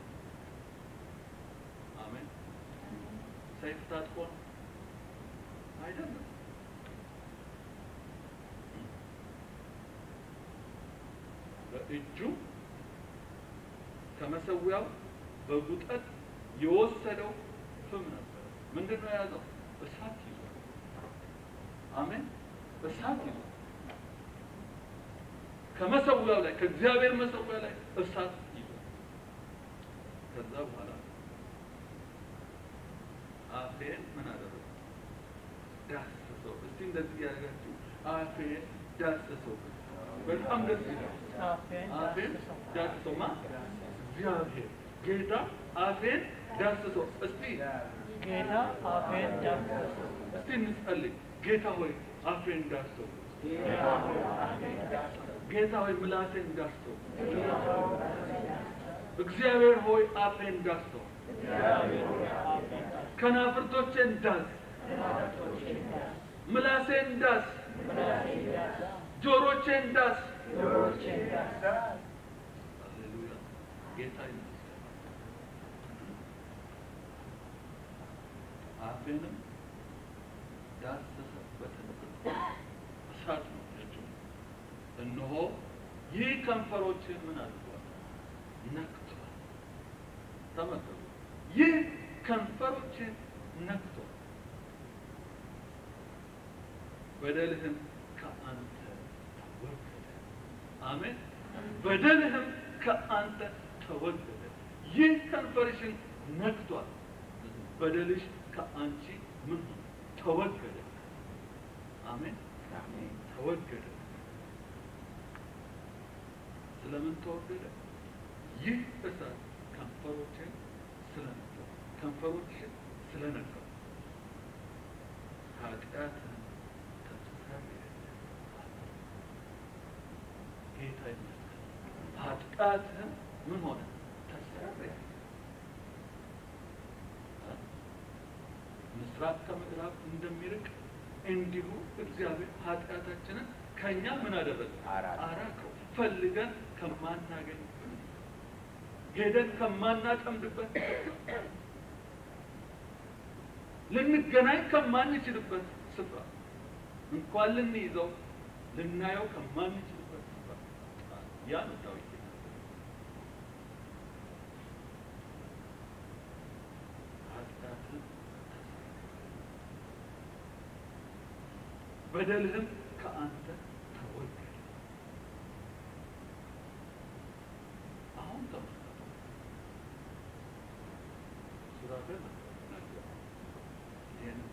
አሜን። ሰይፍ ታጥቆ ነው አይደለም። በእጁ ከመሰዊያው በጉጠት የወሰደው ፍም ነበር። ምንድን ነው የያዘው? እሳት ይዟል። አሜን። እሳት ይዟል። ከመሰዊያው ላይ ከእግዚአብሔር መሰዊያ ላይ እሳት ይዟል። ከዛ በኋላ አፌን ምን አደረገ? ዳሰሰው። እስቲ እንደዚህ ያደርጋችሁ አፌን ዳሰሰው። በጣም ደስ ይላል። አፌን ዳሰሰው ማ እግዚአብሔር ጌታ አፌን ዳሰሰው። እስቲ ጌታ አፌን ዳሰሰው። እስቲ እንጸልይ። ጌታ ሆይ አፌን ዳሰው። ጌታ ሆይ ምላሴን ዳሰው። እግዚአብሔር ሆይ አፌን ዳሰው። ከናፍርቶቼን ዳስ፣ ምላሴን ዳስ፣ ጆሮቼን ዳስ። ሃሌሉያ ጌታ ይመስገን። አፌንም ዳሰሰበትን እሳት ነው ያቸው። እነሆ ይህ ከንፈሮችን ምን አድርጓል? ነክቷል። ተመልከቱ። ይህ ከንፈሮችን ነክቷል። በደልህም ከአንተ ተወገደ። አሜን። በደልህም ከአንተ ተወገደ። ይህ ከንፈርሽን ነክቷል። በደልሽ ከአንቺ ምን ሆነ? ተወገደ። አሜን። ተወገደ። ስለምን ተወገደ? ይህ እሳት ከንፈሮችን ስለነካው ከንፈሮችን ስለነካው ኃጢአትን ተስተሰርየ ጌታ ይመስገን። ኃጢአትን ምን ሆነ? ተስተሰርየ ምስራቅ ከምዕራብ እንደሚርቅ እንዲሁ እግዚአብሔር ኃጢአታችንን ከእኛ ምን አደረገ? አራቀ። አራቀው። ፈልገን ከማናገኝ ሄደን ከማናጠምድበት ልንገናኝ ከማንችልበት ስፍራ እንኳን ልንይዘው ልናየው ከማንችልበት ስፍራ ያ ነው ዳዊት የናገረው። ኃጢአትን በደልህም ከአንተ ተወገደ። አሁን ተመልከቱ። ሱራፌል ነገረ። ይሄንን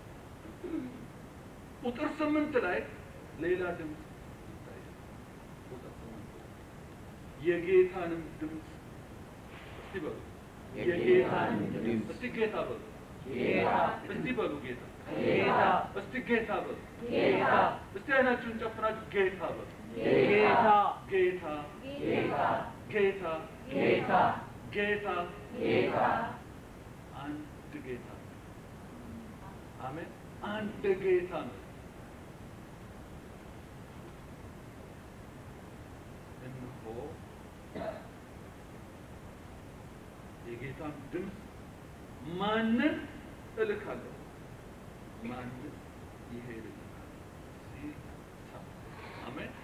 ቁጥር ስምንት ላይ ሌላ ድምፅ ይታያል። ቁጥር ስምንት ላይ የጌታንም ድምፅ እስቲ በሉ የጌታንም ድምፅ እስቲ ጌታ በሉ ጌታ እስቲ በሉ ጌታ ጌታ እስቲ ጌታ በሉ ጌታ እስቲ አይናችሁን ጨፍናችሁ ጌታ በሉ ጌታ ጌታ ጌታ ጌታ ጌታ ጌታ ጌታ አንድ ጌታ ነው። አሜን። አንድ ጌታ ነው። እነሆ የጌታን ድምፅ ማንን እልካለሁ? ማንን ይሄድልናል? ሲል ሰማ። አሜን።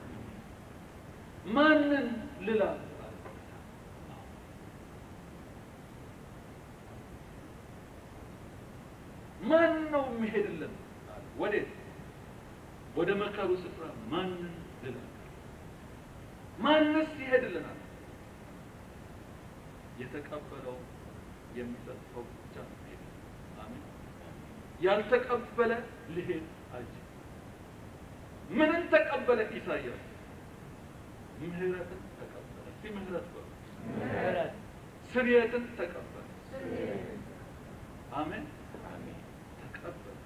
ማንን ልላክ? አለ ጌታ። ማን ነው የሚሄድልን? አለ። ወዴት? ወደ መከሩ ስፍራ ማንን ልላክ? ማንስ ይሄድልናል? የተቀበለው የሚሰጠው ብቻ ነው የሚሄድ። አሜን። ያልተቀበለ ሊሄድ አይችልም። ምንን ተቀበለ ኢሳይያስ? ምህረትን ተቀበለ። እስቲ ምህረት በሉ። ምህረት ስርየትን ተቀበለ። አሜን አሜን። ተቀበለ።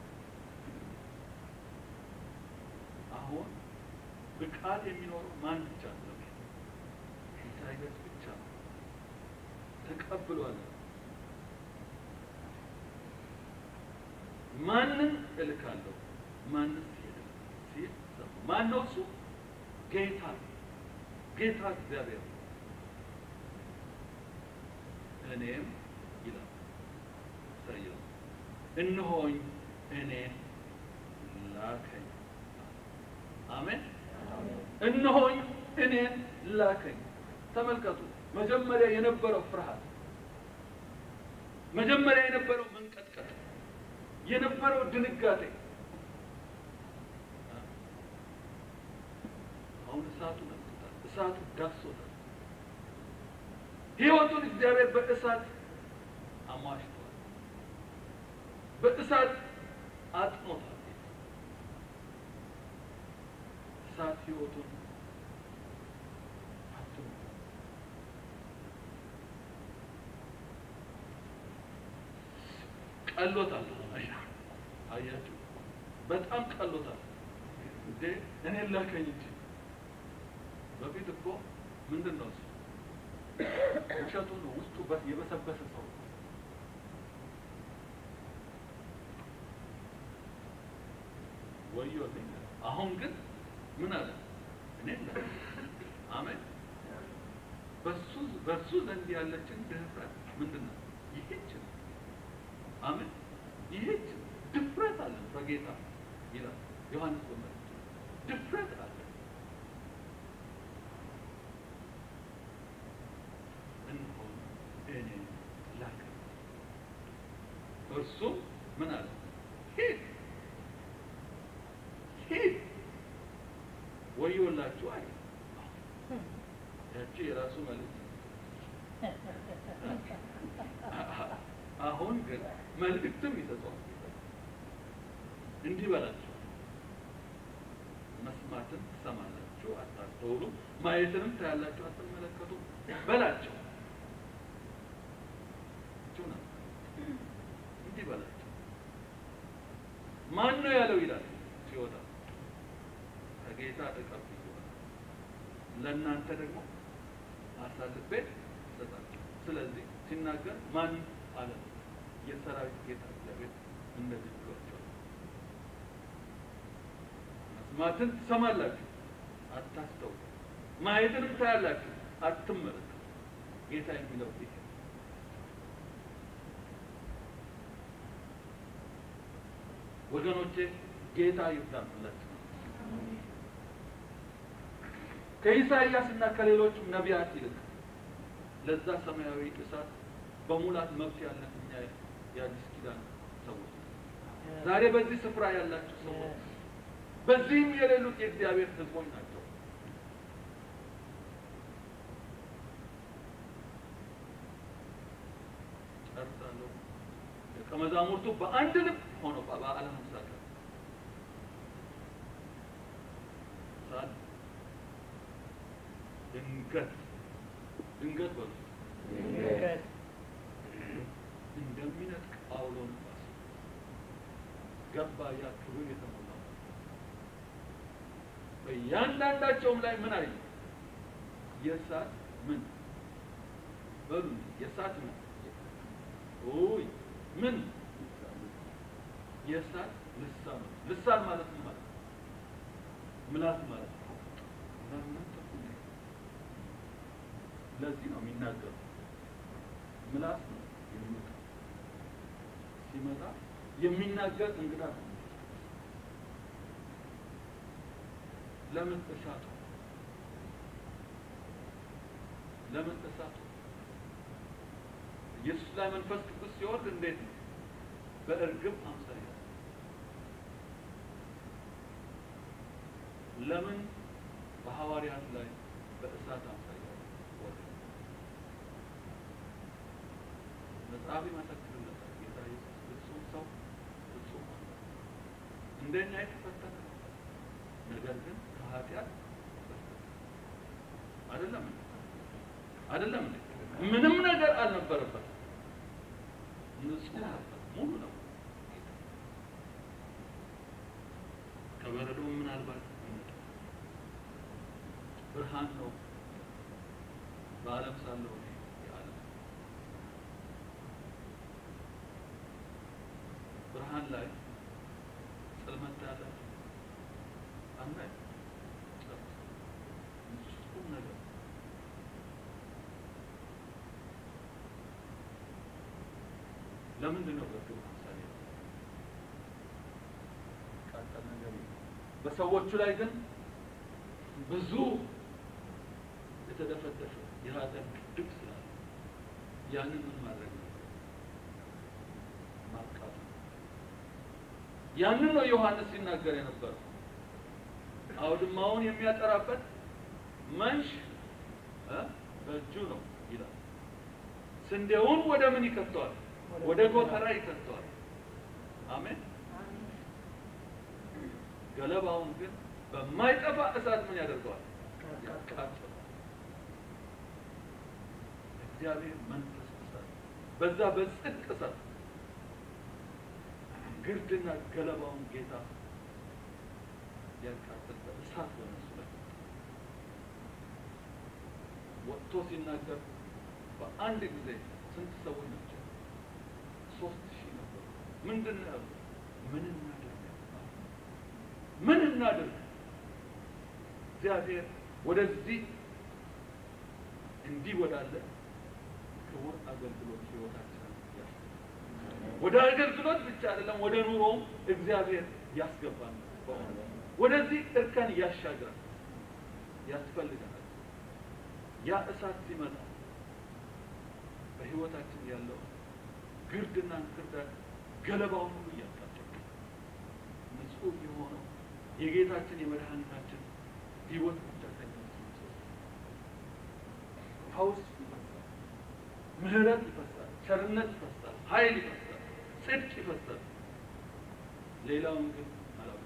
አሁን ብቃት የሚኖረው ማን ብቻ ነው? ኢሳይያስ ብቻ ነው። ተቀብሏል። ማንን እልካለሁ? ማንስ ይሄዳል? ሲል ሰማ። ማን ነው እሱ? ጌታ ጌታ እግዚአብሔር ነው። እኔም ይላል ኢሳይያስ እነሆኝ እኔን ላከኝ። አሜን። እነሆኝ እኔን ላከኝ። ተመልከቱ፣ መጀመሪያ የነበረው ፍርሃት፣ መጀመሪያ የነበረው መንቀጥቀጥ፣ የነበረው ድንጋጤ አሁን እሳቱ ነክቶታል። እሳቱ ዳሶታል። ሕይወቱን እግዚአብሔር በእሳት አሟሽቷል። በእሳት አጥኖታል። እሳት ሕይወቱን አጥኖታል። ቀሎታል። አያችሁ፣ በጣም ቀሎታል። እንዴ እኔን ላከኝ እንጂ በፊት እኮ ምንድን ነው እሱ ውሸቱ ነው። ውስጡ በ- የበሰበሰ ሰው ነው። ወዮልኝ። አሁን ግን ምን አለ? እኔ አሜን። በሱ በሱ ዘንድ ያለችን ድፍረት ምንድን ነው? ይሄች ነው። አሜን። ይሄች ድፍረት አለ በጌታ ይላል ዮሐንስ በመልእክቱ ድፍረት አለ። እርሱም ምን አለ? ሂድ ሂድ ወዮላችሁ አለ። ያቺ የራሱ መልእክት አሁን ግን መልእክትም ይሰጠዋል። እንዲህ በላቸው፣ መስማትን ትሰማላችሁ አታስተውሉ፣ ማየትንም ታያላችሁ አትመለከቱ በላቸው። እችው ነው። እንዲህ በላቸው። ማን ነው ያለው ይላል ሲወጣ ከጌታ ተቀብዬዋለሁ፣ ለእናንተ ደግሞ አሳልፌ እሰጣለሁ። ስለዚህ ሲናገር ማን አለ? የሰራዊት ጌታ እግዚአብሔር እንደዚህ ብሏቸዋል። መስማትን ትሰማላችሁ አታስተውሉ፣ ማየትንም ታያላችሁ አትመለከቱ። ጌታ የሚለው ይሄ ወገኖቼ ጌታ ይብዛላችሁ። ከኢሳይያስ እና ከሌሎችም ነቢያት ይልቅ ለዛ ሰማያዊ እሳት በሙላት መብት ያለን እኛ የአዲስ ኪዳን ሰዎች ነን። ዛሬ በዚህ ስፍራ ያላችሁ ሰዎች በዚህም የሌሉት የእግዚአብሔር ሕዝቦች ናቸው። ጨርሳለሁ። ደቀ መዛሙርቱ በአንድ ልብ ሆነው በበዓለ ሃምሳ ቀን እሳት ድንገት ድንገት በሉ ድንገት እንደሚነጥቅ አውሎ ነፋስ ገባ። ያ ክብር የተሞላው በእያንዳንዳቸውም ላይ ምን አየ? የእሳት ምን በሉ የእሳት ምን ኦይ ምን የእሳት ልሳን ልሳን ማለት ምን ማለት ነው? ምላስ ማለት ነው። ምናምን ተኩል ነው። ለዚህ ነው የሚናገሩ ምላስ ነው የሚመጣ ሲመጣ የሚናገር እንግዳ ነው። ለምን እሳቱ ለምን እሳቱ ኢየሱስ ላይ መንፈስ ቅዱስ ሲወርድ እንዴት ነው? በእርግብ አምሳያ ለምን በሐዋርያት ላይ በእሳት አምሳያ ወረደ? መጽሐፍ ይመሰክርለታል። ጌታ ኢየሱስ ፍጹም ሰው ፍጹም አምላክ እንደኛ የተፈተነ ነው። ነገር ግን ከኃጢአት ተፈተነ። አይደለም እንዴ? አይደለም እንዴ? ምንም ነገር አልነበረበትም። ንጹህ ነበር፣ ሙሉ ነው። ከበረዶ ምናልባት ይመጣል። ብርሃን ነው። በዓለም ሳለው እኔ የዓለም ብርሃን ላይ ጽልመት ያላቸው አናይ ንጹህ ነገር ለምንድን ነው በግብ ምሳሌ ቃጠል ነገር የለም። በሰዎቹ ላይ ግን ብዙ የተደፈደፈ የኃጢአት ግድብ ስላለ ያንን ምን ማድረግ ነው? ማጥቃት ነው። ያንን ነው ዮሐንስ ሲናገር የነበረው። አውድማውን የሚያጠራበት መንሽ እ በእጁ ነው ይላል። ስንዴውን ወደ ምን ይከተዋል? ወደ ጎተራ ይከተዋል። አሜን። ገለባውን ግን በማይጠፋ እሳት ምን ያደርገዋል? ያቃጥለዋል። እግዚአብሔር መንፈስ እሳት በዛ በጽድቅ እሳት ግርድና ገለባውን ጌታ ያቃጥል በእሳት በነሱ ላይ ወጥቶ ሲናገር በአንድ ጊዜ ስንት ሰዎች ናቸው? ሶስት ሺህ ነበሩ። ምንድን ነው ያሉት? ምን እናድርግ? ምን እናድርግ? እግዚአብሔር ወደዚህ እንዲህ ወዳለ ክቡር አገልግሎት ህይወታችንን ያስገባል። ወደ አገልግሎት ብቻ አይደለም፣ ወደ ኑሮውም እግዚአብሔር ያስገባል። በእውነት ወደዚህ እርከን ያሻግራል፣ ያስፈልገናል። ያ እሳት ሲመጣ በህይወታችን ያለው ግርድና እንክርዳድ ገለባውን ሁሉ እያቃጠሉ ንጹሕ የሆነው የጌታችን የመድኃኒታችን ሕይወት ብቻ ከኛ ውስጥ ይወጣል። ፈውስ ይፈሳል፣ ምሕረት ይፈሳል፣ ቸርነት ይፈሳል፣ ኃይል ይፈሳል፣ ጽድቅ ይፈሳል። ሌላውን ግን አላውቅም።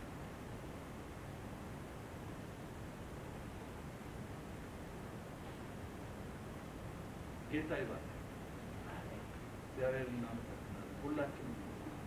ጌታ ይባል። እግዚአብሔር እናመሰግናለን ሁላችንም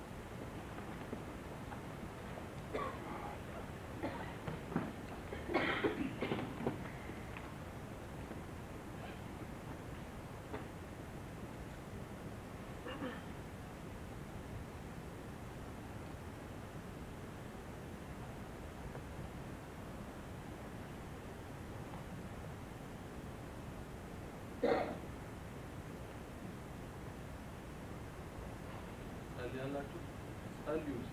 ጸልያላችሁ ጸልዩ ውስጥ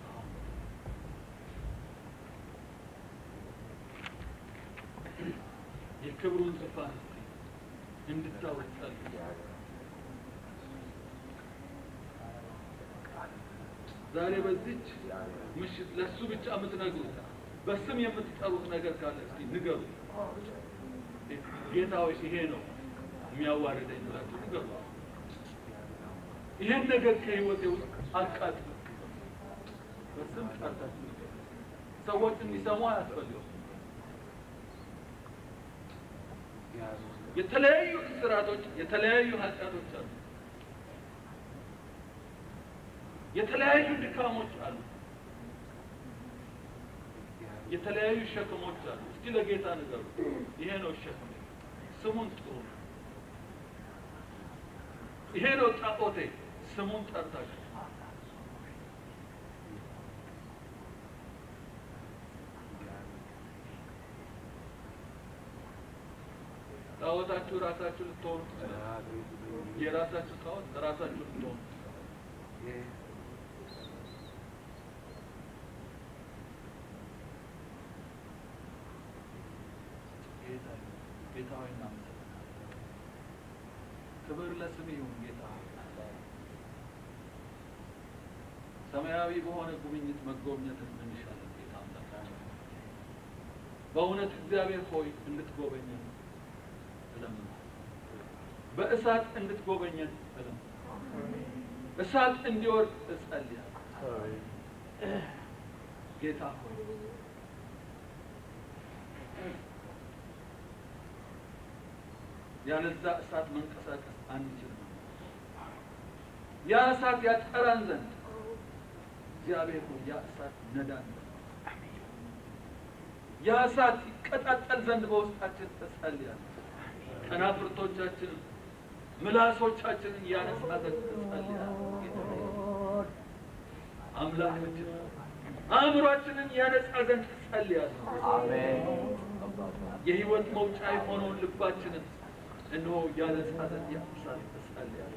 የክብሩን ዙፋን እንድታወቅ ጸልዩ። ዛሬ በዚች ምሽት ለእሱ ብቻ የምትነግሩት በስም የምትጠሩት ነገር ካለ እስኪ ንገሩ። ጌታ ሆይ ይሄ ነው የሚያዋርደኝ ብላችሁ ንገሩ። ይህን ነገር ከህይወቴ ውስጥ አቃጥሉ። በስም ጠርታችሁ ንገሩ። ሰዎች እንዲሰሙ አያስፈልግም። የተለያዩ እስራቶች፣ የተለያዩ ኃጢአቶች አሉ። የተለያዩ ድካሞች አሉ። የተለያዩ ሸክሞች አሉ። እስኪ ለጌታ ንገሩ። ይሄ ነው ሸክሜ፣ ስሙን ጥሩ ነው። ይሄ ነው ጣዖቴ፣ ስሙን ጠርታችሁ ጣዖታችሁ ራሳችሁ ልትሆኑ ትችላላችሁ። የራሳችሁ ጣዖት ራሳችሁ ልትሆኑ ጌታ ጌታ ሆይ እናመሰግናለን። ክብር ለስም ይሁን ጌታ ሆይ። ሰማያዊ በሆነ ጉብኝት መጎብኘትን እንሻለን ጌታ አምላካችን። በእውነት እግዚአብሔር ሆይ እንድትጎበኘን እለምናለሁ። በእሳት እንድትጎበኘን እለምናለሁ። እሳት እንዲወርድ እጸልያለሁ። ጌታ ሆይ ያለዛ እሳት መንቀሳቀስ አንችልም። ያ እሳት ያጠራን ዘንድ እግዚአብሔር ሆይ ያ እሳት ነዳን ዘንድ ያ እሳት ይቀጣጠል ዘንድ በውስጣችን እጸልያለሁ። ከናፍርቶቻችንን ምላሶቻችንን ያነጻ ዘንድ እጸልያለሁ። ጌታ ሆይ አምላካችን አእምሯችንን ያነጻ ዘንድ እጸልያለሁ። የህይወት መውጫ የሆነውን ልባችንን እነሆ ያነጻ ዘንድ ያፍሳል እጸልያለሁ።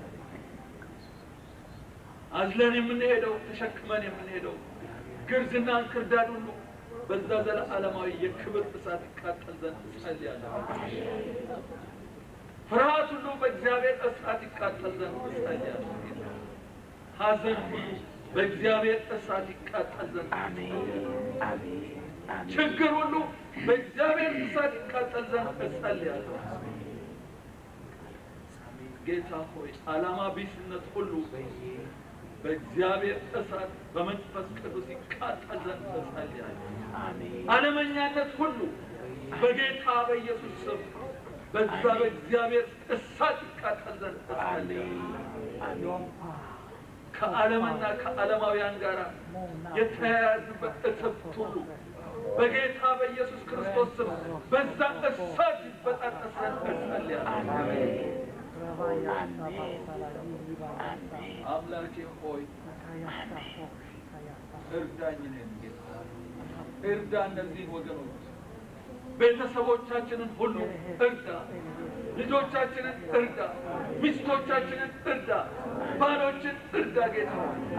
አዝለን የምንሄደው ተሸክመን የምንሄደው ግርዝና እንክርዳድ ሁሉ በዛ ዘለዓለማዊ የክብር እሳት ይቃጠል ዘንድ እጸልያለሁ። ፍርሃት ሁሉ በእግዚአብሔር እሳት ይቃጠል ዘንድ እጸልያለሁ። ሐዘን ሁሉ በእግዚአብሔር እሳት ይቃጠል ዘንድ ችግር ሁሉ በእግዚአብሔር እሳት ይቃጠል ዘንድ እጸልያለሁ። ጌታ ሆይ ዓላማ ቢስነት ሁሉ በእግዚአብሔር እሳት በመንፈስ ቅዱስ ይቃጠል ዘንድ እጸልያለሁ። ዓለመኛነት ሁሉ በጌታ በኢየሱስ ስም በዛ በእግዚአብሔር እሳት ይቃጠል ዘንድ እጸልያለሁ። ከዓለምና ከዓለማውያን ጋር የተያያዝበት እትብት ሁሉ በጌታ በኢየሱስ ክርስቶስ ስም በዛ እሳት ይበጣጠስ ዘንድ እጸልያለሁ። አምላኬ ሆይ እርዳኝ፣ እኔን ጌታ እርዳ። እነዚህን ወገኖች ቤተሰቦቻችንን ሁሉ እርዳ፣ ልጆቻችንን እርዳ፣ ሚስቶቻችንን እርዳ፣ ባሎችን እርዳ። ጌታ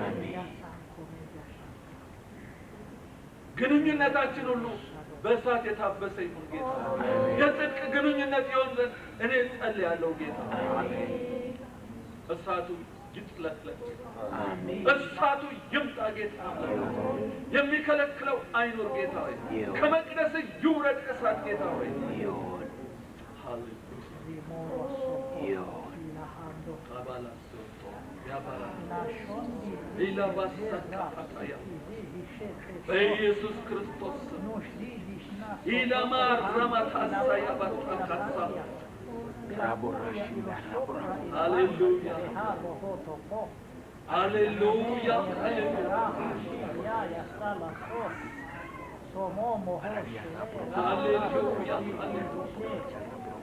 ግንኙነታችን ሁሉ በእሳት የታበሰ ይሁን ጌታ። የጽድቅ ግንኙነት ይሆን ዘንድ እኔ ጸልያለሁ ጌታ። እሳቱ ይጥለቅለቅ። አሜን እሳቱ ይምጣ ጌታ ሆይ። የሚከለክለው አይኑር ጌታ ሆይ። ይሁን። ከመቅደስ ይውረድ እሳት ጌታ ሆይ። ይሁን ሃሌሉያ ይሁን አባላሶቶ ያባላ ኢላባሳካታያ በኢየሱስ ክርስቶስ ስም ኢላማር ረማታሳያ ባታካሳ ራቦራሽ ራቦራ ሃሌሉያ ሃሌሉያ ሃሌሉያ ሃሌሉያ ሃሌሉያ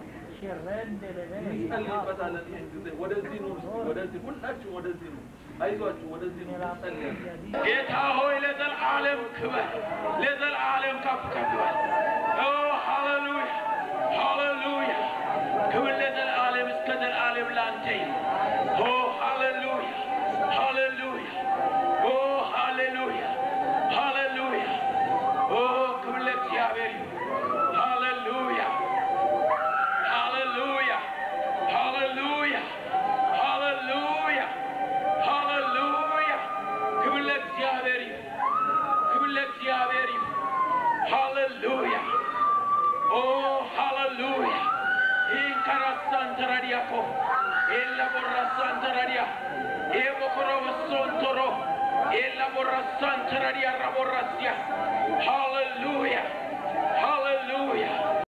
እንጸልይበታለን። ይህን ጊዜ ወደዚህ ነው፣ ወደዚህ ሁላችሁ ወደዚህ ነው። አይዟችሁ፣ ወደዚህ ነው እንጸልያለን። ጌታ ሆይ ለዘላለም ክበር፣ ለዘላለም ከፍ ከፍ በል። ኦ ሃሌሉያ ሃሌሉያ፣ ክብር ለዘላለም እስከ ዘላለም ላንተ ይሁን። ኦ ሃሌሉያ ሃሌሉያ፣ ኦ ሃሌሉያ ሃሌሉያ፣ ኦ ክብር ለእግዚአብሔር ይሁን። ሃሌሉያ Hallelujah. Hallelujah. Hallelujah. Hallelujah. ክብር ለእግዚአብሔር ይሁን። ክብር ለእግዚአብሔር ይሁን። Hallelujah. Oh, hallelujah. ኢንካራሳንተራዲያኮ ኤላቦራሳንተራዲያ ኤቦኮሮበሶንቶሮ ኤላቦራሳንተራዲያ ራቦራሲያ Hallelujah. Hallelujah.